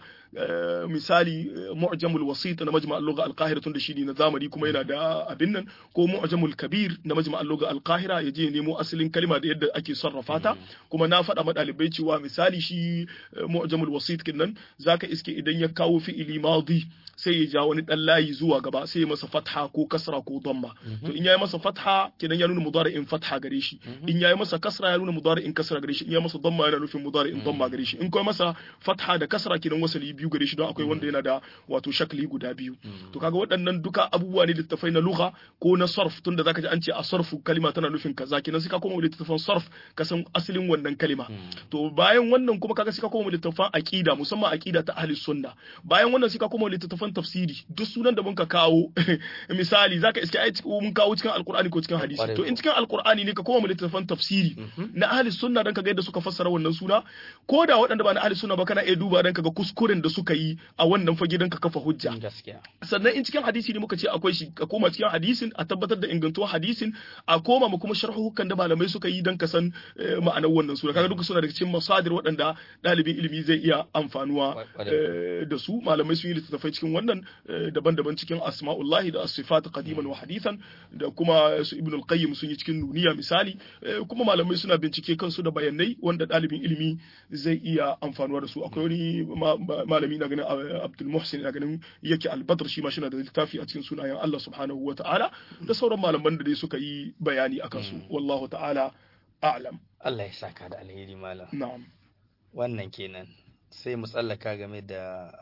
B: misali mu'jamul wasit na majma' al-lugha al-qahira tunda shi ne na zamani kuma yana da abin nan ko mu'jamul kabir na majma' al-lugha al-qahira ya je nemo asalin kalma da yadda ake sarrafa ta kuma na faɗa ma ɗalibai cewa misali shi mu'jamul wasit kinnan zaka iske idan ya kawo fi'ili madi sai ya ja wani dan layi zuwa gaba sai ya masa fatha ko kasra ko damma to in yayi masa fatha kenan ya nuna mudari'in fatha gare shi in yayi masa kasra ya nuna mudari'in kasra gare shi in yayi masa damma yana nufin mudari'in damma gare shi in kai masa fatha da kasra kenan wasali biyu gare shi don akwai wanda yana da wato shakli guda biyu to kaga waɗannan duka abubuwa ne littafai na lugha ko na sarf tunda zaka ji an ce a sarfu kalima tana nufin kaza kenan sai ka koma littafan sarf ka san asalin wannan kalima to bayan wannan kuma kaga sai ka koma littafan aqida musamman aqida ta ahli sunna bayan wannan sai ka koma littafan tafsiri duk sunan da muka kawo misali zaka iske ai mun kawo cikin alqur'ani ko cikin hadisi to in cikin alqur'ani ne ka koma littafan tafsiri na ahli sunna dan ka ga yadda suka fassara wannan suna ko da waɗanda ba na ahli sunna ba kana iya duba dan ka ga kuskuren da suka yi a wannan fage dan ka kafa hujja sannan in cikin hadisi ne muka ce akwai shi ka koma cikin hadisin a tabbatar da ingantuwar hadisin a koma mu kuma sharhukan da malamai suka yi dan ka san ma'anar wannan suna kaga duka suna daga cikin masadir waɗanda ɗalibin ilimi zai iya amfanuwa da su malamai sun yi littattafai cikin wannan daban-daban cikin asma'ullahi da asifat qadiman wa hadithan da kuma su ibn al-qayyim sun yi cikin nuniya misali kuma malamai suna bincike kansu da bayanai wanda ɗalibin ilimi zai iya amfanuwa da su akwai wani malami na ganin Abdul Muhsin na ganin yake al-Badr shi ma shi da littafi a cikin sunayen Allah subhanahu wa ta'ala da sauran malaman da dai suka yi bayani akan su wallahu ta'ala a'lam
A: Allah ya saka da alheri malam
B: na'am
A: wannan kenan sai mu tsallaka game da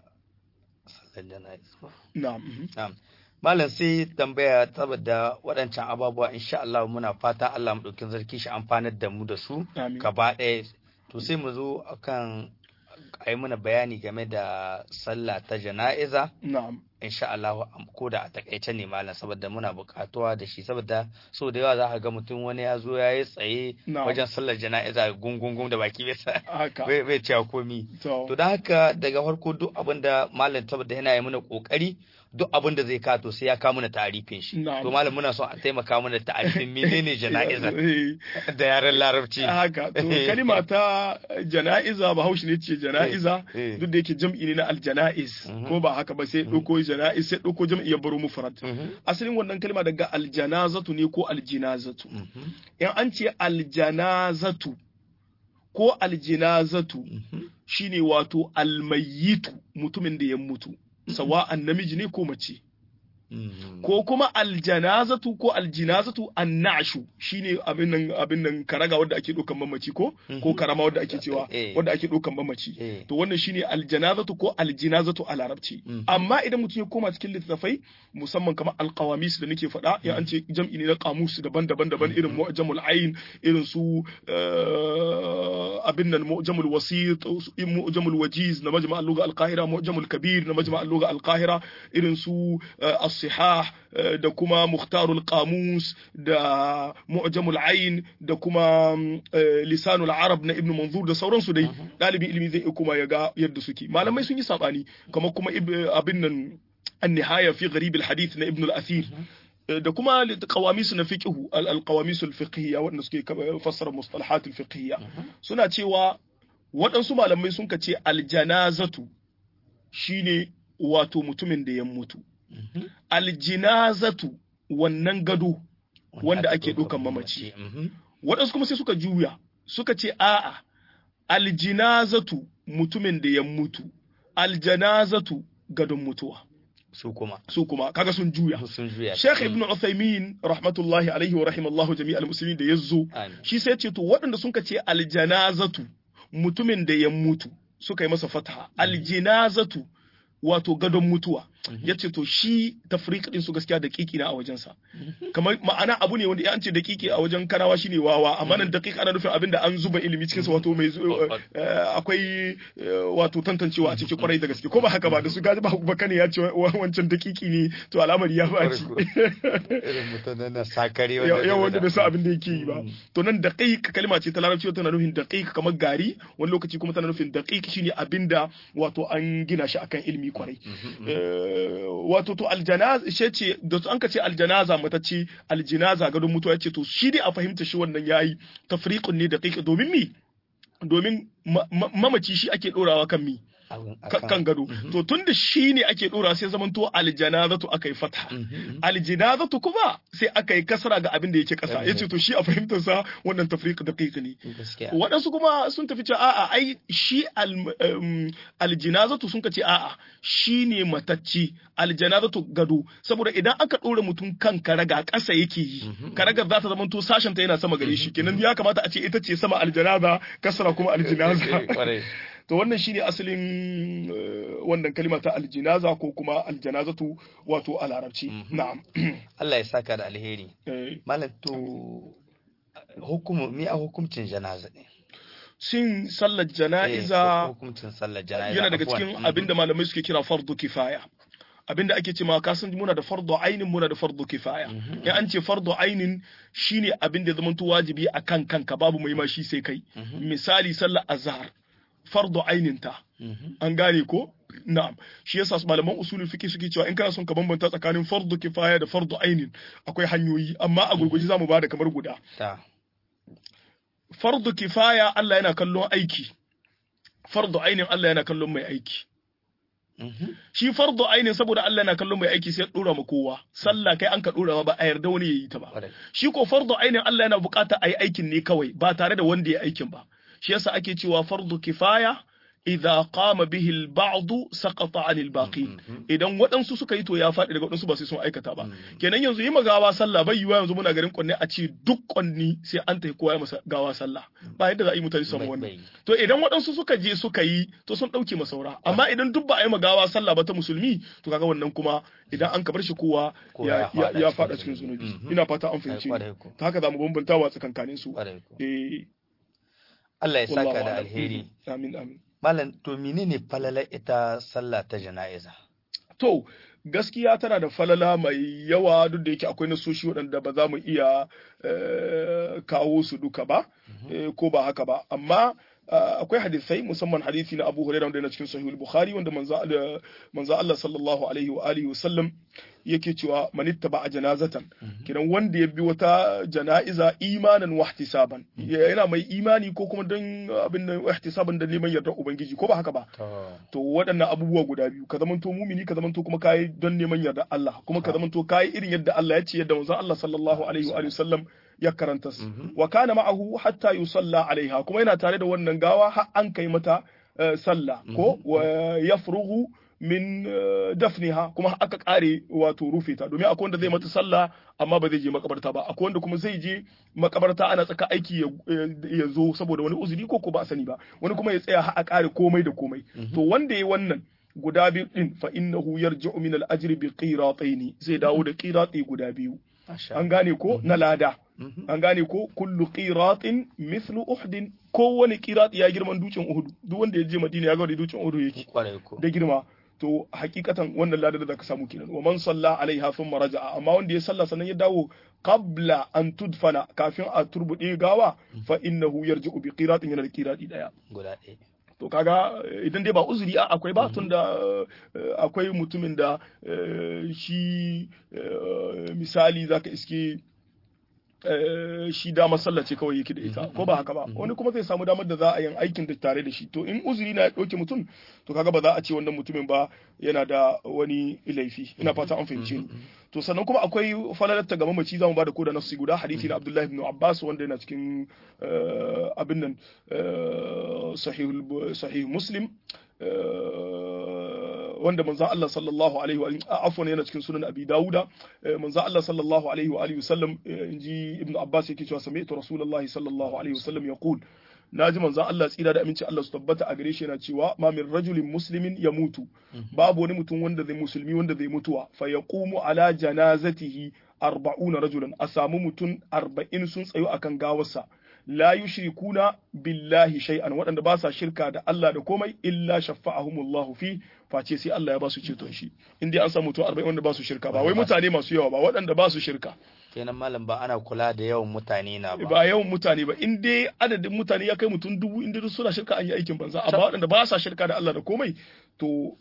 A: sallar jana'iz
B: na'am
A: na'am malam sai tambaya saboda waɗancan ababuwa insha Allah muna fata Allah mu ɗauki zarki shi amfanar da mu da su gaba ɗaya to sai mu zo akan a yi mana bayani game da sallah ta jana'iza
B: na'am
A: insha Allah ko da a takaice ne malam saboda muna buƙatuwa da shi saboda so da yawa za ka ga mutum wani ya zo ya yi tsaye
B: Na'am.
A: wajen sallar jana'iza gungungun da baki bai sa
B: haka
A: bai bai cewa komi
B: to
A: to da haka daga farko duk abin da malam saboda yana yi mana kokari duk abin da zai kato sai ya kawo mana tarifin shi
B: Na'am.
A: to malam muna son a taimaka mana tarifin menene jana'iza
B: Eh,
A: da yaren larabci
B: haka to kalima ta jana'iza bahaushe ne ce jana'iza
A: Eh, eh.
B: duk da yake jam'i ne na aljana'iz
A: Mhm.
B: ko ba haka ba sai ɗauko jana'iz sai ɗauko jam'i ya baro mufrad
A: Mhm,
B: asalin wannan kalma daga aljanazatu ne ko aljinazatu
A: mhm,
B: in an ce aljanazatu ko aljinazatu
A: mhm.
B: shine wato almayitu mutumin da ya mutu sawa'an namiji ne ko mace
A: Mhm.
B: ko kuma aljanazatu ko aljinazatu annashu shine abin nan abin nan karaga wanda ake dokan mamaci ko ko karama wanda ake cewa
A: Eh.
B: wanda ake dokan mamaci
A: Eh.
B: to wannan shine aljanazatu ko aljinazatu a larabci
A: Mhm.
B: amma idan mutum ya koma cikin littattafai musamman kamar alqawamis da nake faɗa ya an ce jam'i ne na qamus daban-daban daban irin mu'jamul ayn irin su eh, abin nan mu'jamul wasit su- mu'jamul wajiz na majma' al-lugha al-qahira mu'jamul kabir na majma' al-lugha al-qahira irin su eh, as-sihah eh, da kuma mukhtarul qamus da mu'jamul ayn da kuma mm, eh, lisanul arab na ibnu manzur da sauransu dai dalibin ilimi zai iya kuma ya ga yadda suke malamai sun yi sabani kamar kuma ib- abin nan النهاية في غريب الحديث na ابن الأثير da kuma qawamis na fiqhu al-qawamis al-fiqhiyya wanda suke fassara mustalahat al-fiqhiyya suna cewa waɗansu malamai sun ce aljanazatu shine wato mutumin da ya mutu
A: Mhm.
B: aljinazatu wannan gado wanda ake
A: ɗaukan
B: ɗaukan mamaci.
A: Mhm.
B: waɗansu kuma sai suka juya suka ce a'a aljinazatu mutumin da ya mutu aljanazatu gadon mutuwa
A: su kuma
B: su kuma kaga sun juya
A: sun juya
B: Sheikh Ibn Uthaymeen rahmatullahi alaihi wa rahimallahu jami'al muslimin da yazo
A: Amin.
B: shi sai ce to waɗanda sun ka ce aljanazatu mutumin da ya mutu suka yi masa fataha aljinazatu wato gadon mutuwa ya ce to shi tafriq din su gaskiya daƙiƙi na a wajensa kamar ma'ana abu ne wanda ya an ce daƙiƙi a wajen kanawa shine wawa amma nan daƙiƙ ana nufin abin da an zuba ilimi cikin sa wato mai zu- eh, akwai eh, wato tantancewa a cikin kwarai da gaske ko ba haka ba da su gaji ba bakane ya ce wa- wancan daƙiƙi ne to al'amari ya baci
A: irin mutanen na sakare
B: yawan wanda bai san abin da yake yi ba
A: Mm.
B: to nan daqiq kalma ce ta larabci tana nufin daqiq kamar gari wani lokaci kuma tana nufin daqiq shine abinda wato an gina shi akan ilimi kwarai Eh, wato to aljanaza she ce da an ka ce aljanaza mata ce aljinaza gadon mutuwa ce to shi dai a fahimta shi wannan yayi tafriqun ne daqiq domin mi domin ma- ma- mamaci shi ake dorawa kan mi ka- kan gado to tunda shi ne ake dora sai zamanto aljanazatu aka yi fatha aljinazatu kuma sai aka yi kasra ga abin da yake kasa yace to shi a fahimtar sa wannan tafriq daqiq ne
A: gaskiya
B: waɗansu kuma sun tafi cewa a'a ai shi al- um, aljinazatu sun ka ce a'a shi ne matacci aljanazatu gado saboda idan aka ɗora mutum kan karaga ƙasa yake yi karagar za ta zama to sashen ta yana sama gare shi kenan ya kamata a ce ita ce sama aljanaza kasra kuma aljinaza
A: Kwarai.
B: to wannan shine asalin eh, wannan kalima ta aljinaza ko kuma aljanazatu wato a larabci na'am
A: Allah ya saka da alheri
B: Eh,
A: malam to hukumu mi a hukuncin janaza ne
B: shin sallar
A: Eh,
B: jana'iza
A: hukuncin sallar jana'iza
B: yana daga
A: afwan.
B: cikin
A: Mhm.
B: abinda malamai suke kira fardu kifaya abinda ake cewa ka san muna da fardu ainin muna da fardu kifaya in an ce fardu ainin shine abin da zamanto wajibi akan kanka babu mai ma shi sai kai misali sallar azhar fardu ainin ta
A: Mhm.
B: an gane ko na'am shi yasa su malaman usulul fiqh suke cewa in kana son ka bambanta tsakanin fardu kifaya da fardu ainin akwai hanyoyi amma a gurguje zamu bada kamar guda
A: ta
B: fardu kifaya Allah yana kallon aiki fardu ainin Allah yana kallon mai aiki
A: Mhm.
B: shi fardu ainin saboda Allah yana kallon mai aiki sai ya dora ma kowa sallah kai an ka dora ma ba a yarda wani yayi ta ba
A: Kwarai.
B: shi ko fardu ainin Allah yana bukata a yi aikin ne kawai ba tare da wanda ya aikin ba shi yasa ake cewa fardu kifaya idza qama bihi al-ba'd saqata 'anil baqi idan waɗansu suka yi to ya faɗi daga waɗansu ba sai sun aikata ba kenan yanzu yi magawa sallah bai yiwa yanzu muna garin kwanne a ce duk kwanni sai an tafi kowa ya masa gawa sallah ba yadda za a yi mutane su samu
A: Bai-
B: wannan
A: bai.
B: to idan waɗansu suka je suka yi to sun ɗauke masaura amma idan duk ba a yi magawa sallah ba ta musulmi to kaga wannan kuma idan an kabar shi kowa
A: Kowa
B: ya
A: ya
B: ya-
A: faɗa
B: ya
A: cikin
B: faɗa cikin
A: zunubi.
B: zunubi
A: Mhm.
B: ina fata an fahimci
A: Kwarai ko.
B: ta haka za mu bambanta wa tsakankanin su
A: Kwarai ko.
B: eh
A: Allah ya saka
B: wallahu
A: da
B: a'lam.
A: alheri
B: amin amin
A: malam to menene falalar ita sallah ta jana'iza
B: to gaskiya tana da falala mai yawa duk da yake akwai nasoshi waɗanda ba za mu iya kawo su duka ba ko ba haka ba amma akwai hadisai musamman hadisi na Abu Hurairah wanda yana cikin Sahih Bukhari wanda manzo manzo Allah sallallahu alaihi wa alihi wasallam yake cewa man ittaba janazatan kidan wanda ya bi wata jana'iza imanan wa ihtisaban yana mai imani ko kuma dan abin nan ihtisaban da neman yardar ubangiji ko ba haka ba to waɗannan abubuwa guda biyu ka zamanto mumini ka zamanto kuma kai don neman yardar Allah kuma ka zamanto kai irin yadda Allah ya ce yadda manzo Allah sallallahu alaihi wa alihi wasallam ya karanta su wa kana ma'ahu hatta yusalla alaiha kuma yana tare da wannan gawa har an kai mata sallah ko wa yafrugu min dafniha kuma aka kare wato rufe ta domin akwai wanda zai mata sallah amma ba zai je makabarta ba akwai wanda kuma zai je makabarta ana tsaka aiki ya zo saboda wani uzuri ko ko ba sani ba wani kuma ya tsaya har a kare komai da komai to wanda yayi wannan guda biyu din fa innahu yarji'u min al-ajri bi qirataini zai dawo da qirati guda biyu an gane ko na lada an gane ko kullu qiratin mithlu uhdin kowane qirat ya girman dutsen uhud duk wanda ya je madina ya ga da dutsen uhud yake da girma to hakikatan wannan ladar da zaka samu kenan wa man salla alaiha thumma raja'a amma wanda ya salla sannan ya dawo qabla an tudfana kafin a turbude gawa fa innahu yarji'u bi qiratin yana da qirati daya
A: guda ɗaya
B: to kaga idan dai ba uzuri a akwai ba tun da akwai mutumin da shi misali zaka iske shi dama sallah ce kawai yake da ita ko ba haka ba wani kuma zai samu damar da za a yin aikin da tare da shi to in uzuri na ya ɗauke mutum to kaga ba za a ce wannan mutumin ba yana da wani laifi ina fata an fahimce ni to sannan kuma akwai falalatta ga mamaci zamu ba da koda nafsi guda hadisi na Abdullahi ibn Abbas wanda yana cikin abin nan sahih sahih Muslim wanda manzo Allah sallallahu alaihi wa afwan yana cikin sunan Abi Dawuda manzo Allah sallallahu alaihi wa alihi wasallam inji Ibn Abbas yake cewa sami'tu Rasulullahi sallallahu alaihi wasallam yaqul naji manzo Allah tsira da aminci Allah su tabbata a gare shi yana cewa ma min rajulin muslimin ya mutu babu wani mutum wanda zai musulmi wanda zai mutuwa fa yaqumu ala janazatihi arba'una rajulan a samu mutum arba'in sun tsayo akan gawarsa la yushrikuna billahi shay'an waɗanda ba sa shirka da Allah da komai illa shaffa'ahumullahu fi face sai Allah ya ba su ceton shi in dai an samu mutum 40 wanda ba su shirka ba wai mutane masu yawa ba waɗanda ba su shirka
A: kenan malam ba ana kula da yawan mutane na ba
B: ba yawan mutane ba in dai adadin mutane ya kai mutum dubu in dai suna shirka an yi aikin banza amma waɗanda ba sa shirka da Allah da komai to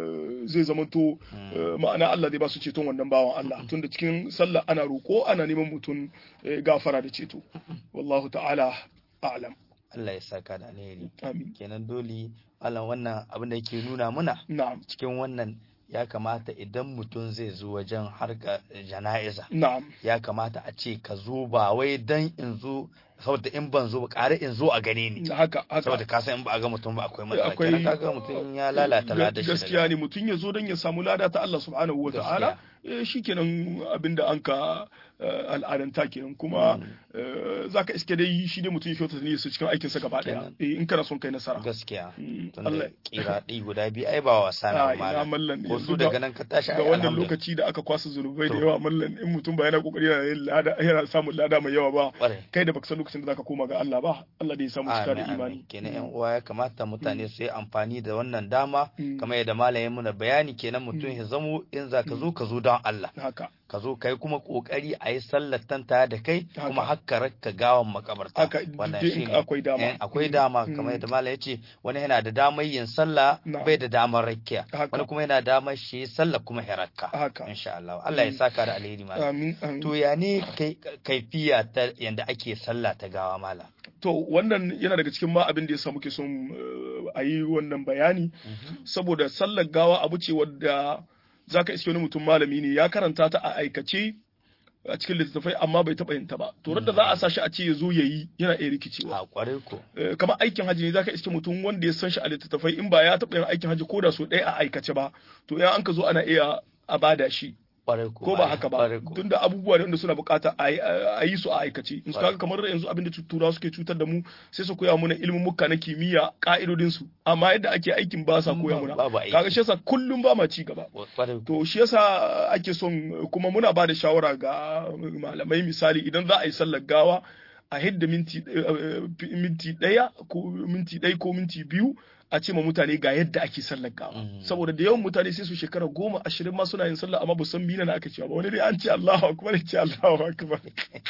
B: zai zama to ma'ana Allah zai ba su ceton wannan bawan Allah tunda cikin sallah ana roƙo ana neman mutum gafara da ceto wallahu ta'ala a'lam
A: Allah ya saka da alheri
B: amin
A: kenan dole Allah wannan abin da yake nuna muna
B: na'am
A: cikin wannan ya kamata idan mutum zai zo wajen harka jana'iza
B: na'am
A: ya kamata a ce ka zo ba wai dan in zo saboda in ban zo ba ƙare in zo a gane ni
B: haka haka
A: saboda ka san in ba a ga mutum ba akwai matsala
B: Akwai-
A: kenan kaga mutum ya lalata ladar shi
B: gaskiya ne mutum ya zo don ya samu lada ta Allah subhanahu wa ta'ala eh, shikenan abinda an ka eh, al'adanta kenan kuma eh, zaka iske dai shi dai mutum ya kyautata ne su cikin aikinsa gaba daya
A: Kenan.
B: eh, in kana son kai nasara
A: gaskiya
B: Mm,
A: tunda
B: Allah
A: kira ɗi guda biyu ai ba wasa
B: a
A: na
B: ina
A: malam
B: mallan
A: ko
B: yanzu
A: su
B: da-
A: daga nan ka tashi
B: ga
A: ai
B: wannan
A: alhamdulillah
B: lokaci da aka kwasa zunubai da
A: To.
B: yawa mallan in mutum ba yana kokari yana yin lada yana samun lada mai yawa ba
A: Ƙwarai.
B: kai da baka san lokacin da zaka koma ga Allah ba Allah da ya samu cika da
A: Amin,
B: imani
A: amin. kenan yan uwa ya kamata mutane su yi amfani da wannan dama
B: Mm.
A: kamar yadda malam ya muna bayani kenan mutum ya zamo in za ka zo ka zo don Allah
B: haka
A: ka zo kai kuma kokari a yi sallar tanta da kai
B: Haka.
A: kuma hakka rakka gawan makabarta
B: haka
A: wannan
B: duk in
A: shine
B: akwai dama
A: Eh, akwai
B: Mm,
A: dama
B: mm.
A: kamar yadda malam ya ce wani yana da damar yin sallah
B: Na'am.
A: bai da damar rakkiya
B: Haka.
A: wani kuma yana da damar shi yi sallah kuma hirakka
B: haka
A: insha Allah Allah ya
B: Mm.
A: saka da alheri malam
B: amin amin
A: to ya ne kai kaifiya ta yanda ake sallah ta gawa malam
B: To wannan yana daga cikin ma abin da yasa muke son eh, a yi wannan bayani saboda sallar gawa abu ce wadda zaka iske wani mutum malami ne ya karanta ta a aikace a cikin littattafai amma bai taɓa yin ta ba to da za a sa shi a ce ya zo ya yi yana iya rikicewa
A: a kwarai ko
B: Eh, kamar aikin hajji ne zaka iske mutum wanda ya san shi a littattafai in ba ya taɓa yin aikin hajji ko da so ɗaya a aikace ba to ya an ka zo ana iya a bada shi
A: kwarai ko
B: ko ba haka ba
A: kwarai ko.
B: tunda abubuwa ne wanda suna bukata a yi- a yi su a aikace in su
A: Kwarai.
B: kaga kamar yanzu abin da turawa suke cutar da mu sai su koya mana ilimin muka na kimiyya ka'idodin su amma yadda ake aikin ba sa koya mana
A: babu aiki.
B: kaga shi yasa kullum ba ma ci gaba
A: kwarai ko.
B: to shi yasa ake son kuma muna ba da shawara ga malamai misali idan za a yi sallar gawa a hidda minti minti ɗaya ko minti ɗaya ko minti biyu a ce ma mutane ga yadda ake sallar gawa saboda da yawan mutane sai su shekara goma ashirin ma suna yin sallah amma ba san mina na aka cewa ba wani dai an ce Allahu akbar ya ce Allahu akbar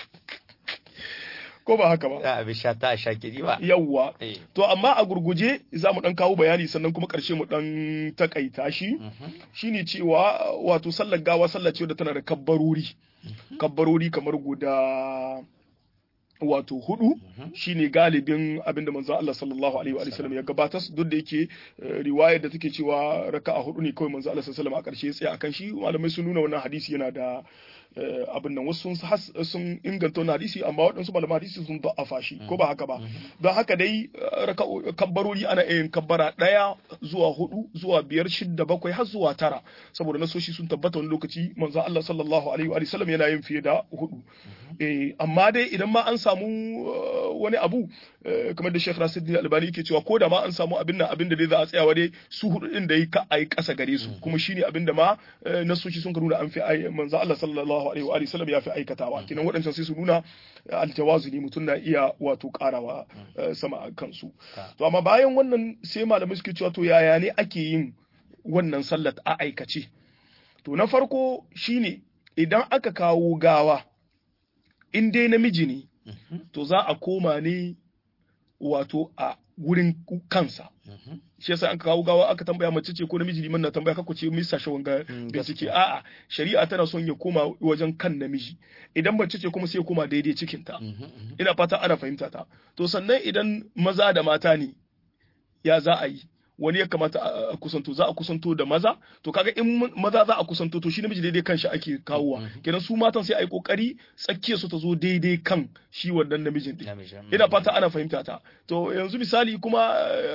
B: ko ba haka ba
A: a bi sha ta sha kiri ba
B: yawwa to amma a gurguje za mu dan kawo bayani sannan kuma karshe mu dan takaita shi shine cewa wato sallar gawa sallar ce da tana da kabbarori kabbarori kamar guda wato hudu shine galibin abinda manzo Allah sallallahu alaihi wa sallam ya gabatar duk da yake riwayar da take cewa raka'a hudu ne kawai manzo Allah sallallahu alaihi wa sallam a karshe tsaya akan shi malamai sun nuna wannan hadisi yana da abin nan wasu sun inganta wani hadisi amma waɗansu malaman hadisi sun da'afa shi ko ba haka ba don haka dai kabbarori ana yin kabbara ɗaya zuwa hudu zuwa biyar shidda bakwai har zuwa tara saboda nasoshi sun tabbata wani lokaci manzo Allah sallallahu alaihi wa sallam yana yin fiye da hudu amma dai idan ma an samu wani abu kamar da Sheikh Nasiruddin Albani yake cewa ko da ma an samu abin nan abin da dai za a tsayawa dai su hudu din da yi ka ai kasa gare su kuma shine abin da ma nasoshi sun ka nuna an fi manzo Allah sallallahu alaihi wa sallam ya fi aikatawa kinan waɗancan sai su nuna aljawazuni mutum na iya wato karawa sama a kansu to amma bayan wannan sai malamai suke cewa to yaya ne ake yin wannan sallar a aikace to na farko shine idan aka kawo gawa in dai namiji ne to za a koma ne wato a wurin kansa shi yasa an kawo gawa aka tambaya mace ce ko namiji liman na tambaya kako ce misa shawon ga bincike a'a shari'a tana son ya koma wajen kan namiji idan mace ce kuma sai ya koma daidai cikin ta ina fata ana fahimta ta to sannan idan maza da mata ne ya za a yi wani ya kamata a kusanto za a kusanto da maza to kaga in maza za a kusanto to shi namiji daidai kan shi ake kawowa kenan su matan sai a yi kokari tsakiyar su ta zo daidai kan shi wannan namijin din ina fata ana fahimta ta to yanzu misali kuma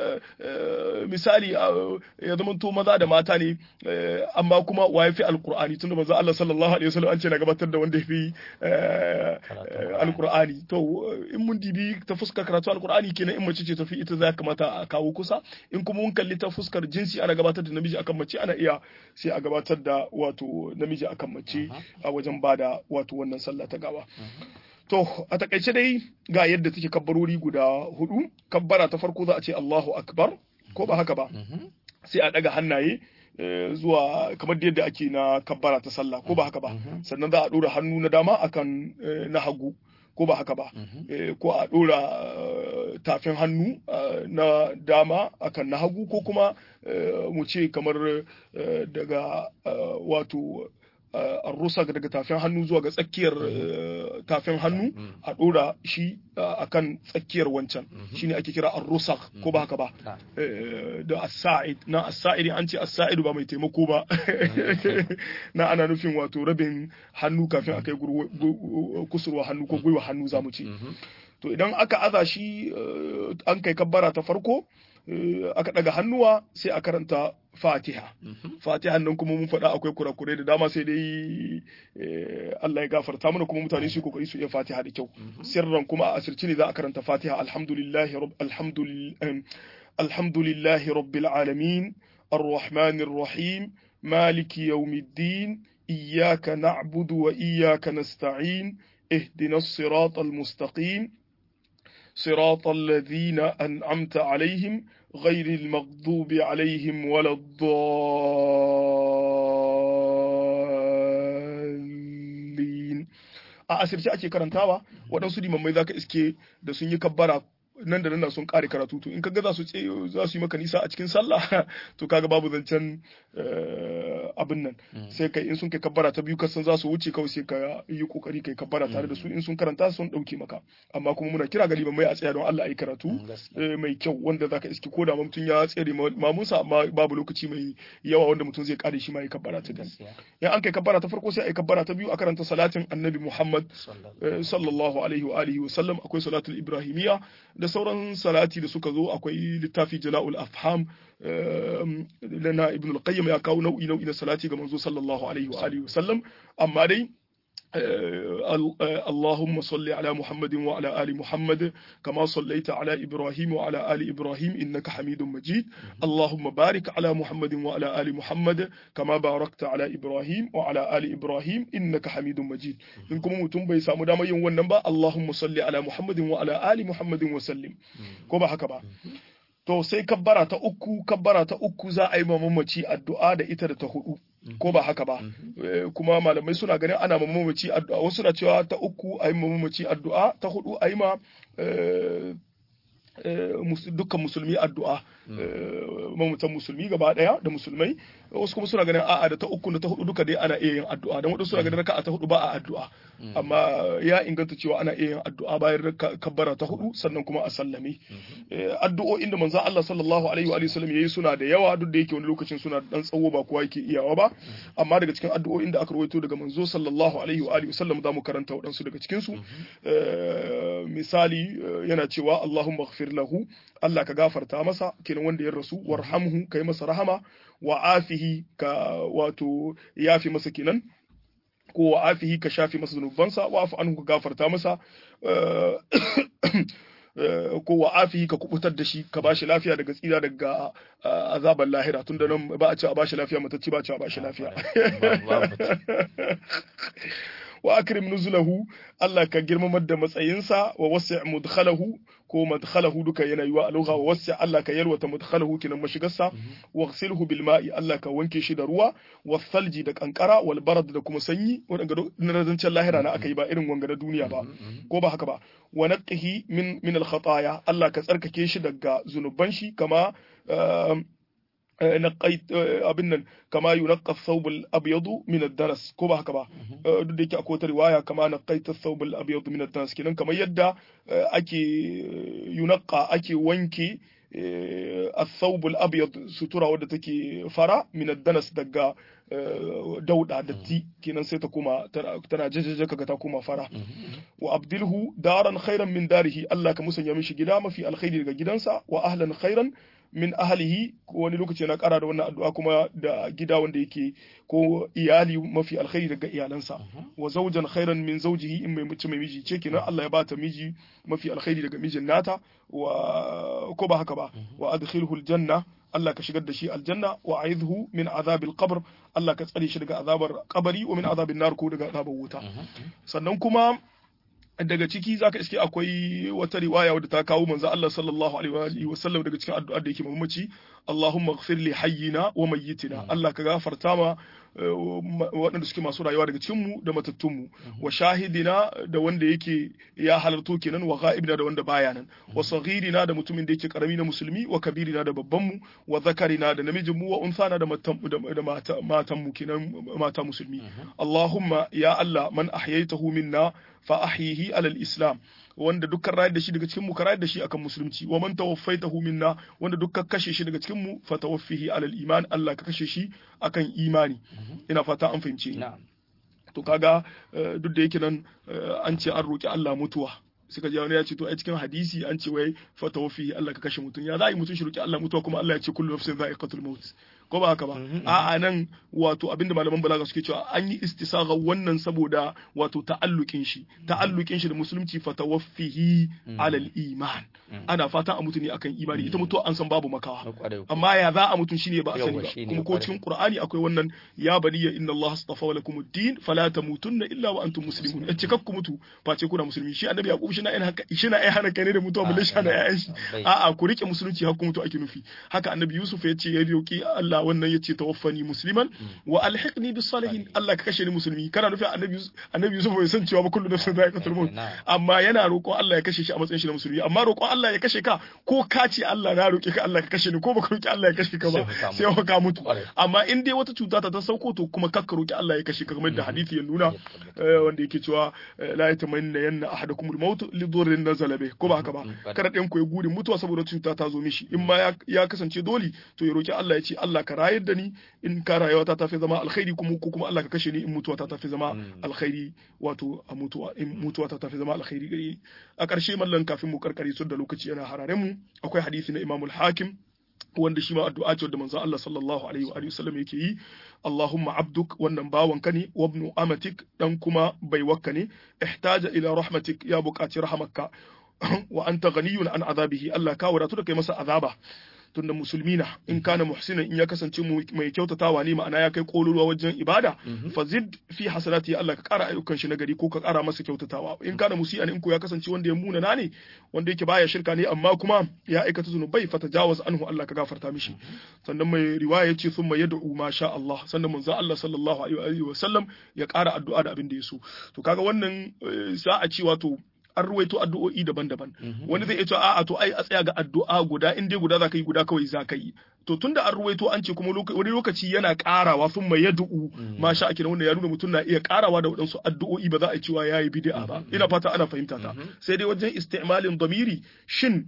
B: misali ya zama to maza da mata ne amma kuma wa yafi alqur'ani tunda manzo Allah sallallahu alaihi wasallam an ce na gabatar da wanda yafi alqur'ani to in mun dibi ta fuskar karatu alqur'ani kenan in mace ce tafi ita za kamata a kawo kusa in kuma mun kalli ta fuskar jinsi ana gabatar da namiji akan mace ana iya sai a gabatar da wato namiji akan mace a wajen bada wato wannan sallah ta gawa to a takaice dai ga yadda take kabbarori guda hudu kabbara ta farko za a ce Allahu akbar ko ba haka ba sai a daga hannaye zuwa kamar yadda ake na kabbara ta sallah ko ba haka ba sannan za a dora hannu na dama akan na hagu ko ba haka ba ko a ɗora tafin hannu na dama akan na hagu ko kuma mu ce kamar daga wato rusak daga tafin hannu zuwa ga tsakiyar tafin hannu a ɗora shi akan tsakiyar wancan shine ake kira ar-rusak ko ba haka ba da as-sa'id na as-sa'id an ce as-sa'id ba mai taimako ba na ana nufin wato rabin hannu kafin akai kusurwa hannu ko gwiwa hannu zamu ce to idan aka aza shi an kai kabbara ta farko aka daga hannuwa sai a karanta fatiha fatiha nan kuma mun faɗa akwai kurakurai da dama sai dai Allah ya gafarta mana kuma mutane su kokari su iya fatiha da kyau sirran kuma a asirci ne za a karanta fatiha alhamdulillahi rabb alhamdulillahi rabbil alamin arrahmanir rahim maliki yawmiddin iyyaka na'budu wa iyyaka nasta'in اهدنا الصراط المستقيم صراط الذين أنعمت عليهم غير المغضوب عليهم ولا الضالين a asirce ake karantawa waɗansu limammai za ka iske da sun yi kabbara nan da nan sun kare karatu to in kaga za su za su yi maka nisa a cikin sallah to kaga babu zancen abin nan sai kai in sun kai kabbara ta biyu kasan za su wuce kawai sai ka yi kokari kai kabbara tare da su in sun karanta sun dauke maka amma kuma muna kira ga mai a tsaya don Allah ayi karatu mai kyau wanda zaka iski ko da mutum ya tsere mamunsa amma babu lokaci mai yawa wanda mutum zai kare shi ma yi kabbara ta dan in an kai kabbara ta farko sai ayi kabbara ta biyu a karanta salatin annabi Muhammad sallallahu alaihi wa alihi wa sallam akwai salatul ibrahimiyya da sauran salati da suka zo akwai littafi jala'ul afham na ibn al-qayyim ya kawo nau'i nau'i na salati ga manzo sallallahu alaihi wa alihi wasallam amma dai اللهم صل على محمد وعلى آل محمد كما صليت على إبراهيم وعلى آل إبراهيم إنك حميد مجيد اللهم بارك على محمد وعلى آل محمد كما باركت على إبراهيم وعلى آل إبراهيم إنك حميد مجيد إن كم متم بي سامو داما yin wannan ba Allahumma salli ala Muhammadin wa ala ali Muhammadin wa sallim ko ba haka ba to sai kabbara ta uku kabbara ta uku za a yi mamaci addu'a da ita da ta hudu ko ba haka ba kuma malamai suna ganin ana mamaci addu'a wasu suna cewa ta uku a yi mamaci addu'a ta hudu a yi ma dukkan musulmi addu'a mamatan musulmi gaba daya da musulmai wasu kuma suna ganin a'a da ta uku da ta hudu duka dai ana iya yin addu'a dan wadansu suna ganin raka'a ta hudu ba a addu'a amma ya inganta cewa ana iya yin addu'a bayan kabbara ta hudu sannan kuma a sallame addu'o'in da manzo Allah sallallahu alaihi wa sallam yayi suna da yawa duk da yake wani lokacin suna dan tsawo ba kowa yake iyawa ba amma daga cikin addu'o'in da aka rawaito daga manzo sallallahu alaihi wa sallam za mu karanta waɗansu daga cikin su misali yana cewa Allahumma ighfir lahu Allah ka gafarta masa kenan wanda ya rasu warhamhu kai masa rahama wa afihi ka wato yafi masa kenan ko wa afihi ka shafi masa zunubansa wa afu anhu ka gafarta masa ko wa afihi ka kubutar da shi ka bashi lafiya daga tsira daga azabar lahira tun da nan ba a ce a bashi lafiya matacci ba a ce a bashi lafiya wa akrim nuzulahu Allah ka girmamar da matsayinsa wa wasi' mudkhalahu ko madkhalahu duka yana yiwa a lugha wa wasi' Allah ka yalwata mudkhalahu kinan mashigarsa wa ghsilhu bil ma'i Allah ka wanke shi da ruwa wa thalji da kankara wal barad da kuma sanyi wadanga na zancen lahira na aka yi ba irin wanga na duniya ba ko ba haka ba wa naqihi min min al khataya Allah ka tsarkake shi daga zunuban shi kama naqait abin nan kama yunaqqa thawb al-abyad min ad-daras ko ba haka ba duk da yake akwai wata riwaya kama naqait thawb al-abyad min ad-daras kenan kamar yadda ake yunaqqa ake wanke الثوب الابيض sutura wadda take fara min ad-danas daga dauda datti kenan sai ta koma tana jajaja kaga ta koma fara wa abdilhu daran khairan min darihi Allah ka musanya mishi gida mafi alkhairi daga gidansa wa ahlan khairan min ahlihi wani lokaci na kara da wannan addu'a kuma da gida wanda yake ko iyali mafi alkhairi daga iyalansa wa zawjan khairan min zawjihi in mai mace mai miji ce kenan Allah ya bata miji mafi alkhairi daga mijin nata wa ko ba haka ba wa adkhilhu aljanna Allah ka shigar da shi aljanna wa aidhu min azabil qabr Allah ka tsare shi daga azabar kabari wa min azabin nar ko daga azabar wuta sannan kuma daga ciki zaka iske akwai wata riwaya wadda ta kawo manzo Allah sallallahu alaihi wa sallam daga cikin addu'ar da yake mamaci Allahumma ighfir li hayyina wa mayyitina Allah ka gafarta ma waɗanda suke masu rayuwa daga cikin mu da matattun mu wa shahidina da wanda yake ya halarto kenan wa ghaibina da wanda baya nan wa saghirina da mutumin da yake karami na musulmi wa kabirina da babban mu wa zakarina da namijin mu wa unsana da matan da matan mu kenan mata musulmi Allahumma ya Allah man ahyaytahu minna fa ahyihi alal islam wanda dukkan rayar da shi daga cikin mu ka rayar da shi akan musulunci wa man tawaffaitahu minna wanda dukkan kashe shi daga cikin mu fa tawaffihi alal iman Allah ka kashe shi akan imani ina fata an fahimce ni to kaga duk da yake nan an ce an roki Allah mutuwa suka ji wani ya ce to a cikin hadisi an ce wai fa tawaffihi Allah ka kashe mutum ya za a yi mutum shi roki Allah mutuwa kuma Allah ya ce kullu nafsin za'iqatul maut ko ba haka ba a'a nan wato abinda malaman balaga suke cewa an yi istisagha wannan saboda wato ta'allukin shi ta'allukin shi da musulunci fatawaffihi alal iman ana fatan a mutune akan imani ita mutuwa an san babu makawa amma ya za a mutun shine ba a sani ba kuma ko cikin qur'ani akwai wannan ya baniya inna allaha astafa lakum ad-din fala tamutunna illa wa antum muslimun in cikakku mutu face kuna musulmi shi annabi yaqub shi na in haka shi na ai hana kai ne da mutuwa balle shi na ai shi a'a ku rike musulunci har ku mutu ake nufi haka annabi yusuf ya ce ya roki Allah wannan ya ce tawaffani musliman wa alhiqni bis salihin Allah ka kashe ni musulmi kana nufin annabi annabi Yusuf bai san cewa ba kullu nafsin za'iqatul maut amma yana roƙon Allah ya kashe shi a matsayin shi na musulmi amma roƙon Allah ya kashe ka ko ka ce Allah na roƙe ka Allah ka kashe ni ko baka roƙi Allah ya kashe ka ba sai ka mutu amma in dai wata cuta ta ta sauko to kuma kakka roƙi Allah ya kashe ka kamar da hadisi ya nuna wanda yake cewa la yatamanna yanna ahadakumul maut li dhurrin nazala bih ko ba haka ba kada ɗayan ku ya gudi mutuwa saboda cuta ta zo mishi in ma ya kasance dole to ya roƙi Allah ya ce Allah ka rayar da ni in ka rayuwa ta tafi zama alkhairi kuma ko kuma Allah ka kashe ni in mutuwa ta tafi zama alkhairi wato a mutuwa in mutuwa ta tafi zama alkhairi gare a ƙarshe mallan kafin mu karkare su da lokaci yana hararen mu akwai hadisi na Imam al-Hakim wanda shi ma addu'a ce wanda manzon Allah sallallahu alaihi wa sallam yake yi Allahumma abduk wannan bawanka ne wabnu amatik dan kuma baiwakka ne ihtaja ila rahmatik ya buƙaci rahamakka wa anta ghaniyun an azabihi Allah ka wadatu da kai masa azaba tunda musulmi na in kana muhsinan in ya kasance mai kyautatawa ne ma'ana ya kai kololuwa wajen ibada fazid fi hasanati Allah ka kara ayyukan shi nagari ko ka kara masa kyautatawa in kana musian in ko ya kasance wanda ya muna na ne wanda yake baya shirka ne amma kuma ya aikata zunubai fa tajawaz anhu Allah ka gafarta mishi sannan mai riwaya yace thumma yad'u ma sha Allah sannan manzo Allah sallallahu alaihi wa sallam ya kara addu'a da abin da ya so to kaga wannan sa'a ci wato an ruwaito addu'o'i daban-daban wani zai iya cewa a'a to ai a tsaya ga addu'a guda in dai guda zaka yi guda kawai zaka yi to tunda an ruwaito an ce kuma wani lokaci yana karawa sun mai yad'u masha ake wanda ya nuna mutum na iya karawa da waɗansu addu'o'i ba za a cewa yayi bid'a ba ina fata ana fahimta ta sai dai wajen isti'malin damiri shin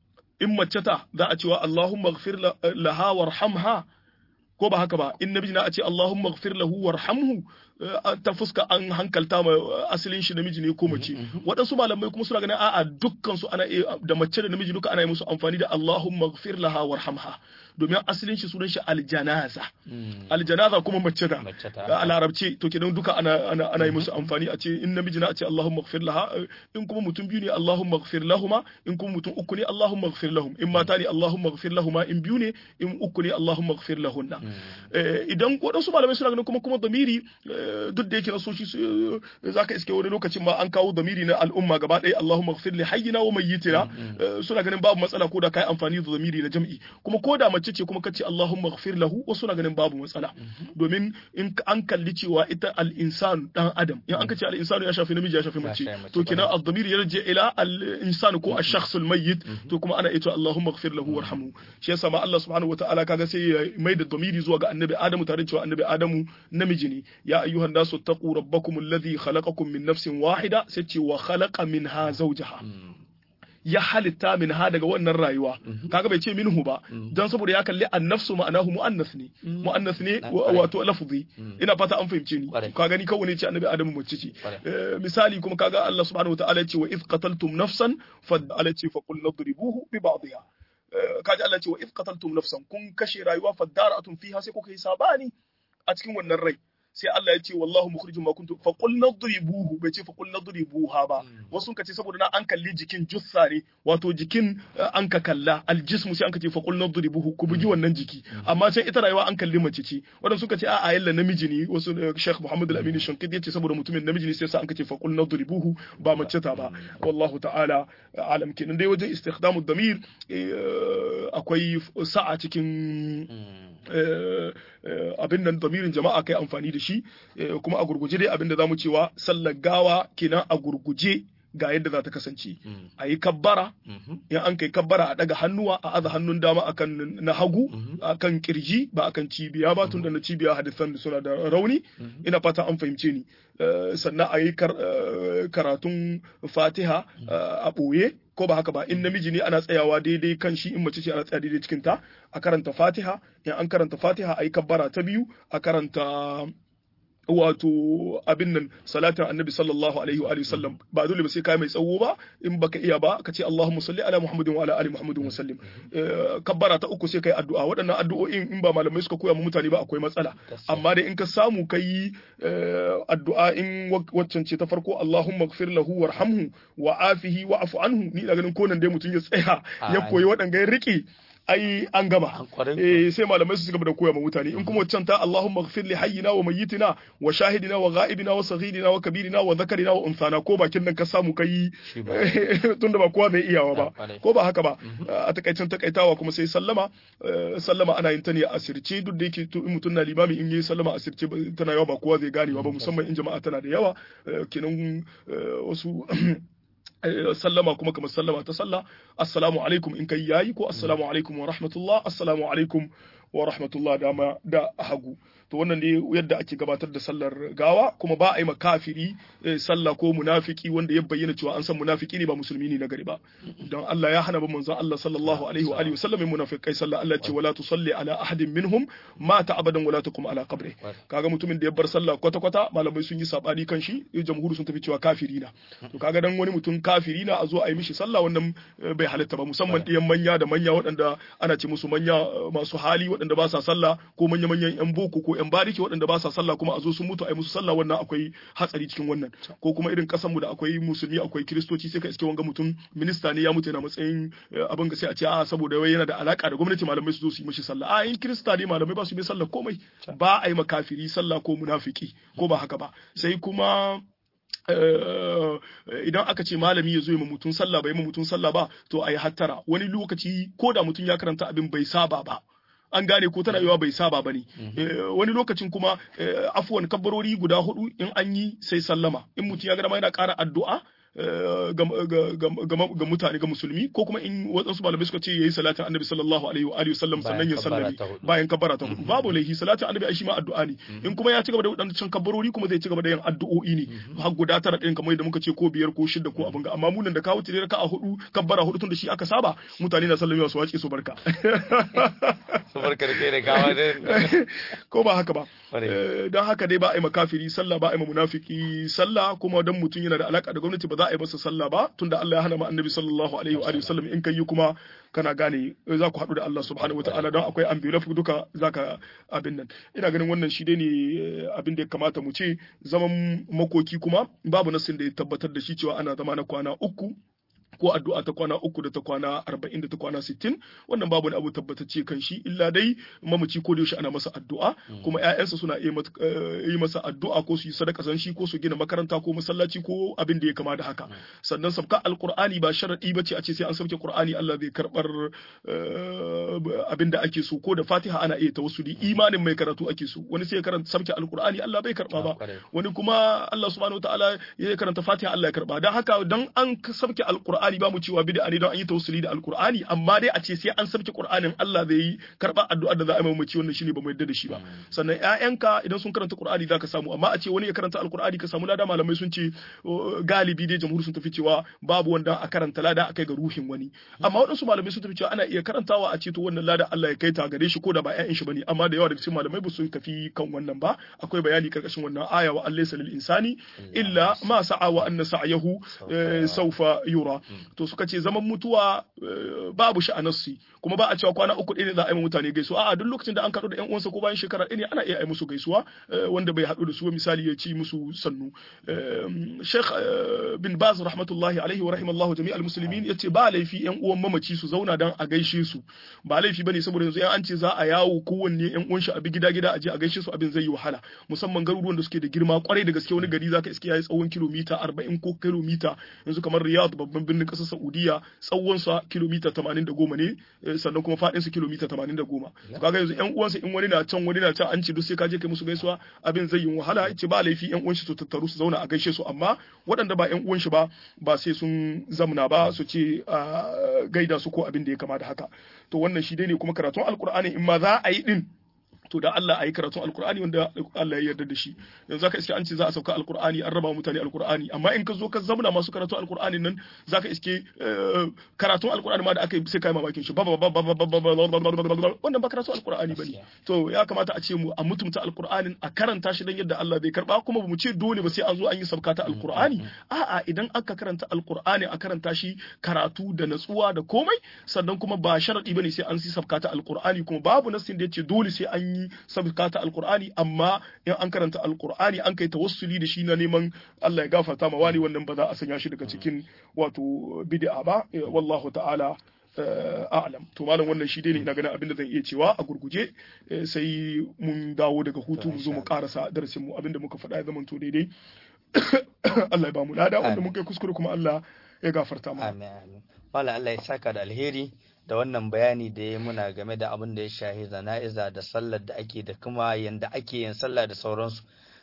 B: in mace ta za a cewa Allahumma ighfir laha warhamha ko ba haka ba in namiji na a ce Allahumma ighfir lahu warhamhu ta fuska an hankalta ma asalin shi namiji ne ko mace waɗansu malamai kuma suna ganin a'a dukkan su ana da mace da namiji duka ana yi musu amfani da Allahumma ighfir laha warhamha domin asalin shi sunan shi aljanaza aljanaza kuma mace da a larabci to kenan duka ana ana ana yi musu amfani a ce in namiji na a ce Allahumma ighfir laha in kuma mutum biyu ne Allahumma ighfir lahuma in kuma mutum uku ne Allahumma ighfir lahum in mata ne Allahumma ighfir lahuma in biyu ne in uku ne Allahumma ighfir lahunna idan waɗansu malamai suna ganin kuma kuma damiri duk da yake nasoshi za ka iske wani lokacin ma an kawo damiri na al'umma gaba ɗaya Allahumma ighfir li hayyina wa mayyitina suna ganin babu matsala ko da kai amfani da damiri na jam'i kuma ko da mace ce kuma kace Allahumma ighfir lahu wasu suna ganin babu matsala domin in an kalli cewa ita al-insan dan adam in an kace al-insanu ya shafi namiji ya shafi mace to kenan ad-damir yarji ila al-insan ko ash-shakhs al-mayyit to kuma ana ita Allahumma ighfir lahu warhamhu shi yasa ma Allah subhanahu wataala kaga sai ya mai da damiri zuwa ga annabi Adamu tare da cewa annabi Adamu namiji ne ya ayyuhan nasu taqu rabbakum alladhi khalaqakum min nafsin wahida sai ce wa khalaqa minha zawjaha ya halitta min ha daga wannan rayuwa kaga bai ce minhu ba dan saboda ya kalli annafsu ma'anahu muannas ne muannas ne wato lafzi ina fata an fahimce ni ka gani kawai ne ce annabi adamu mace ce misali kuma kaga Allah subhanahu wataala ya ce wa if qataltum nafsan fa ala ce fa qul nadribuhu bi ba'dihha kaji Allah ce wa if qataltum nafsan kun kashe rayuwa fa dara'atun fiha sai kuka yi sabani a cikin wannan rai sai Allah ya ce wallahu mukhrijum ma kuntum fa qul nadribuhu bai ce fa qul nadribuha ba wasu ka ce saboda na an kalli jikin jussa ne wato jikin an ka kalla aljismu sai an ka ce fa qul nadribuhu ku bugi wannan jiki amma sai ita rayuwa an kalli mace ce wadanda suka ce a'a yalla namiji ne wasu Sheikh Muhammad Al-Amin Shankidi ya ce saboda mutumin namiji ne sai sa an ka ce fa qul nadribuhu ba mace ta ba wallahu ta'ala alam kenan dai wajen istikhdamu damir akwai sa'a cikin abin nan damirin jama'a kai amfani da shi kuma a gurguje dai abin da zamu cewa sallar gawa kenan a gurguje ga yadda za ta kasance a yi kabbara in an kai kabbara a daga hannuwa a aza hannun dama akan na hagu akan kirji ba akan cibiya ba tun da na cibiya hadisan suna da rauni ina fata an fahimce ni sannan a yi karatun fatiha a ɓoye ko ba haka ba in namiji ne ana tsayawa daidai kan shi in mace ce ana tsaya daidai cikin ta a karanta fatiha in an karanta fatiha a yi kabbara ta biyu a karanta wato abin nan salatin annabi sallallahu alaihi wa sallam ba dole ba sai kai mai tsawo ba in baka iya ba ka ce Allahumma salli ala Muhammadin wa ala ali Muhammadin wa sallim kabbara ta uku sai kai addu'a waɗannan addu'o'in in ba malamai suka koya mu mutane ba akwai matsala amma dai in ka samu kai addu'a in waccan ce ta farko Allahumma ighfir lahu warhamhu wa afihi wa afu anhu ni da ganin konan dai mutum ya tsaya ya koyi waɗanga ya rike ai an gama eh sai malamai su gaba da koya ma mutane in kuma wancan ta Allahumma ighfir li hayyina wa mayyitina wa shahidina wa ghaibina wa saghirina wa kabirina wa dhakarina wa unsana ko bakin nan ka samu kai tunda ba kowa mai iyawa ba ko ba haka ba a takaicin takaitawa kuma sai sallama sallama ana yin ta ne a asirce duk da yake in mutum na limami in yi sallama asirce tana yawa ba kowa zai gane ba musamman in jama'a tana da yawa kenan wasu sallama kuma kamar sallama ta sallah assalamu alaikum in kai yayi ko assalamu alaikum wa rahmatullah assalamu alaikum wa rahmatullah dama da hagu to wannan ne yadda ake gabatar da sallar gawa kuma ba a yi makafiri sallah ko munafiki wanda ya bayyana cewa an san munafiki ne ba musulmi ne na gari ba don Allah ya hana ba manzon Allah sallallahu alaihi wa alihi wasallam munafikai sallah Allah ce wala tusalli ala ahadin minhum mata abadan wala takum ala qabri kaga mutumin da ya bar sallah kwata kwata malamai sun yi sabani kan shi jamhuri sun tafi cewa kafiri na to kaga dan wani mutum kafiri na a zo a yi mishi sallah wannan bai halatta ba musamman ɗiyan manya da manya waɗanda ana ce musu manya masu hali waɗanda ba sa sallah ko manya manyan yan boko ko yan bariki waɗanda ba sa sallah kuma a zo sun mutu a yi musu sallah wannan akwai hatsari cikin wannan ko kuma irin kasanmu da akwai musulmi akwai kiristoci sai ka iske wanga mutum minista ne ya mutu yana matsayin abin ga sai a ce a saboda wai yana da alaka da gwamnati malamai su zo su yi mishi sallah a in kirista ne malamai ba su yi sallah komai ba a yi makafiri sallah ko munafiki ko ba haka ba sai kuma idan aka ce malami ya zo ma mutum sallah bai ma mutum sallah ba to a yi hattara wani lokaci ko da mutum ya karanta abin bai saba ba an gane ko tana yiwa bai saba ba ne wani lokacin kuma afuwan kabbarori guda hudu in an yi sai sallama in mutum ya ga dama yana ƙara addu'a ga mutane ga musulmi ko kuma in waɗansu malamai suka ce yayi salatin annabi sallallahu alaihi wa alihi wasallam sannan ya sallami bayan kabbara ta hudu babu laifi salatin annabi ai shi ma addu'a ne in kuma ya ci gaba da wadannan kabbarori kuma zai ci gaba da yin addu'o'i ne har guda tara din kamar yadda muka ce ko biyar ko shida ko abin ga amma munan da kawo tire a hudu kabbara hudu tun da shi aka saba mutane na sallami su wace su barka
A: su barka da kai da gawa
B: ko ba haka ba don haka dai ba a yi makafiri sallah ba a yi munafiki sallah kuma dan mutum yana da alaka da gwamnati ba za a yi masa sallah ba tunda Allah ya hana ma annabi sallallahu alaihi wa alihi wasallam in kai kuma kana gane za ku haɗu da Allah subhanahu wa ta'ala don akwai ambulaf duka zaka abin nan ina ganin wannan shi dai ne abin da ya kamata mu ce zaman makoki kuma babu nasin da ya tabbatar da shi cewa ana zama na kwana uku ko addu'a ta kwana uku da ta kwana arba'in da ta kwana sittin wannan babu wani abu tabbatacce kan shi illa dai mamaci ko da yaushe ana masa addu'a kuma ƴaƴansa suna yi masa addu'a ko su yi sadaka san shi ko su gina makaranta ko masallaci ko abin da ya kama da haka sannan sabka alqur'ani ba sharadi bace a ce sai an sauke qur'ani Allah zai karbar abin da ake so ko da fatiha ana iya tawassuli imanin mai karatu ake so wani sai ya karanta sabke alqur'ani Allah bai karba ba wani kuma Allah subhanahu wataala ya karanta fatiha Allah ya karba dan haka dan an sabke alqur'ani ba mu cewa bid'a ne don an yi tawassuli da alqur'ani amma dai a ce sai an sabke qur'anin Allah zai yi karba addu'ar da za a yi mamaci wannan shine ba mu yarda da shi ba sannan ƴaƴanka idan sun karanta qur'ani zaka samu amma a ce wani ya karanta alqur'ani ka samu lada malamai sun ce galibi dai jamhuri sun tafi cewa babu wanda a karanta lada akai ga ruhin wani amma waɗansu malamai sun tafi cewa ana iya karantawa a ce to wannan lada Allah ya kai ta gare shi ko da ba ƴaƴan shi bane amma da yawa daga cikin malamai ba su tafi kan wannan ba akwai bayani karkashin wannan aya wa Allah lil insani illa ma sa'a wa anna sa'yahu sawfa yura to suka ce zaman mutuwa babu shi a nassi kuma ba a cewa kwana uku ɗaya ne za a yi mutane gaisuwa a'a duk lokacin da an kaɗu da ƴan uwansa ko bayan shekara ɗaya ne ana iya yi musu gaisuwa wanda bai haɗu da su misali ya ci musu sannu Sheikh bin Baz rahmatullahi alaihi wa rahimallahu jami'al muslimin yace ba laifi ƴan uwan mamaci su zauna dan a gaishe su ba laifi bane saboda yanzu an ce za a yawo kowanne ƴan uwan shi a bi gida gida a je a gaishe su abin zai yi wahala musamman garuruwan da suke da girma kwarai da gaske wani gari zaka iske yayi tsawon kilomita 40 ko kilomita yanzu kamar Riyadh babban birnin ƙasar Saudiya tsawon sa kilomita 80 ne sannan kuma faɗin su kilomita 80 kaga yanzu ƴan uwansa in wani na can wani na can an ce duk sai ka je kai musu gaisuwa abin zai yi wahala ce ba laifi ƴan uwan shi su tattaru su zauna a gaishe su amma waɗanda ba ƴan uwan shi ba ba sai sun zamna ba su ce gaida su ko abin da ya kama da haka to wannan shi dai ne kuma karatun alkur'ani in ma za a yi din to da Allah a yi karatun alkur'ani wanda Allah ya yarda da shi yanzu zaka iske an ce za a sauka alkur'ani an raba mutane alkur'ani amma in ka zo ka zamana masu karatun alkur'ani nan zaka iske karatun alkur'ani ma da aka yi sai kai mamakin shi wannan ba karatun alkur'ani bane to ya kamata a ce mu a mutumta alkur'anin a karanta shi dan yadda Allah bai karba kuma bamu ce dole ba sai an zo an yi sabka ta alkur'ani a'a idan aka karanta alkur'ani a karanta shi karatu da natsuwa da komai sannan kuma ba sharadi bane sai an yi sabka ta alkur'ani kuma babu nasin da yace dole sai an yi sabka ta alkur'ani amma in an karanta alkur'ani an kai tawassuli da shi na neman Allah ya gafarta ma wani wannan ba za a sanya shi daga cikin wato bid'a ba wallahu ta'ala a'lam to malam wannan shi dai ne ina ganin abinda zan iya cewa a gurguje sai mun dawo daga hutu mu zo mu karasa darasin mu abinda muka faɗa ya zama to daidai Allah ya ba mu lada wanda muka yi kuskure kuma Allah ya gafarta mu
A: amin amin malam Allah ya saka da alheri da wannan bayani da ya muna game da abin da ya shahi zana'iza da sallar da ake da kuma yanda ake yin sallah da sauransu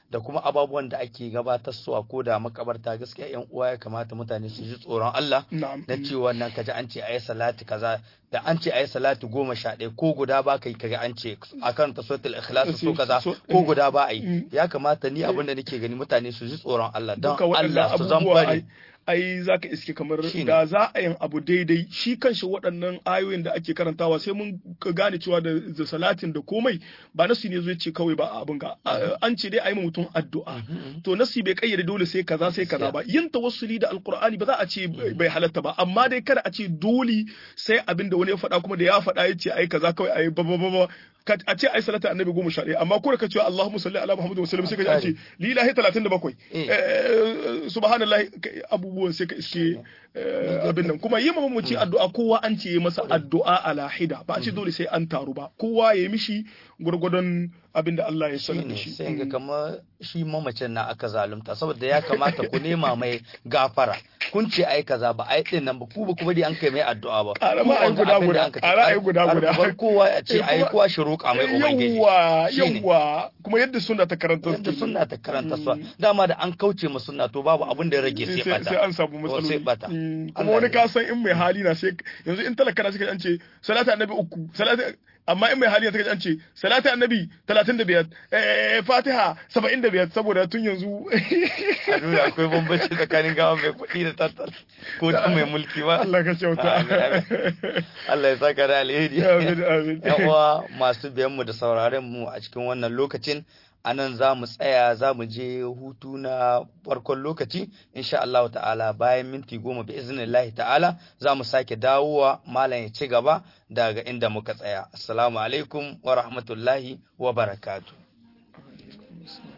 A: da kuma ababuwan da ake gabatar su a ko da makabarta gaskiya yan uwa ya kamata mutane su ji tsoron Allah
B: na'am
A: na cewa nan kaji an ce ayi salati kaza da an ce ayi salati goma sha ɗaya ko guda ba kai kaga an ce akan tasotul ikhlas so kaza
B: So-
A: ko guda ba ayi
B: Mm.
A: ya kamata ni abin da nake gani mutane su ji tsoron Allah don
B: duka waɗannan
A: Allah su zan
B: abubuwa ai
A: bari
B: ai zaka iske kamar
A: Shine.
B: da za a yin abu daidai shi kanshi waɗannan ayoyin da ake karantawa sai mun ka gane cewa da, da salatin da komai ba nasu ne zai ce kawai ba a abin ga A- an ce dai a yi ma mutum addu'a to nasi bai kayyade dole sai kaza sai kaza ba yin tawassuli da alqur'ani ba za a ce bai halatta ba amma dai kada a ce dole sai abin da wani ya faɗa kuma da ya faɗa ya ce ai kaza kawai ai ba ba ba ba Ka- a ce ai salata annabi goma sha ɗaya amma ko da ka ce Allahumma salli ala Muhammadu wa sallam sai ka ji an ce lillahi talatin da bakwai
A: Eh.
B: Eh, subhanallahi ka- abubuwan sai ka iske eh, abin nan kuma yi mamaci addu'a kowa an ce yi masa addu'a ala hida ba a ce dole sai an taru ba kowa ya yi mishi gwargwadon abin da Allah ya sanar da
A: shine
B: shi
A: sai ga kamar shi mamacin na aka zalunta saboda ya kamata ku nema mai gafara kun ce ai kaza ba ai din nan ba ku ba kuma dai an kai mai addu'a ba
B: Ƙara
A: Ku
B: ma ai
A: wanga
B: guda
A: abin da
B: guda,
A: an ka ce,
B: ƙara ai guda
A: har
B: guda.
A: bar kowa a ce
B: Eh,
A: ai
B: kuma-
A: kowa shi roƙa mai ubangiji
B: yawwa
A: Shine.
B: yawwa kuma yadda suna ta karanta
A: yadda
B: su
A: sunna ta karanta su dama da an kauce ma sunna to babu abin da ya rage sai
B: sai
A: bata
B: sai an samu
A: To,
B: matsaloli
A: sai bata
B: Mm,
A: Allah
B: kuma wani
A: ya-
B: ka san in mai hali na sai yanzu in talaka na suka an ce salatu annabi uku salatu amma in mai hali na suka an ce salatu annabi 35 eh fatiha 75 saboda tun yanzu
A: a duniya akwai bambanci tsakanin gawa mai kuɗi da tattal ko da mai mulki ba
B: Allah ka kyauta
A: Amin, amin. Allah ya saka da alheri
B: amin amin
A: yan uwa masu biyan mu da sauraren mu a cikin wannan lokacin anan za mu tsaya za mu je hutu na farkon lokaci insha Allah ta'ala bayan minti goma bi iznillahi ta'ala za mu sake dawowa malam ya ci gaba daga inda muka tsaya assalamu alaikum wa rahmatullahi wa barakatuh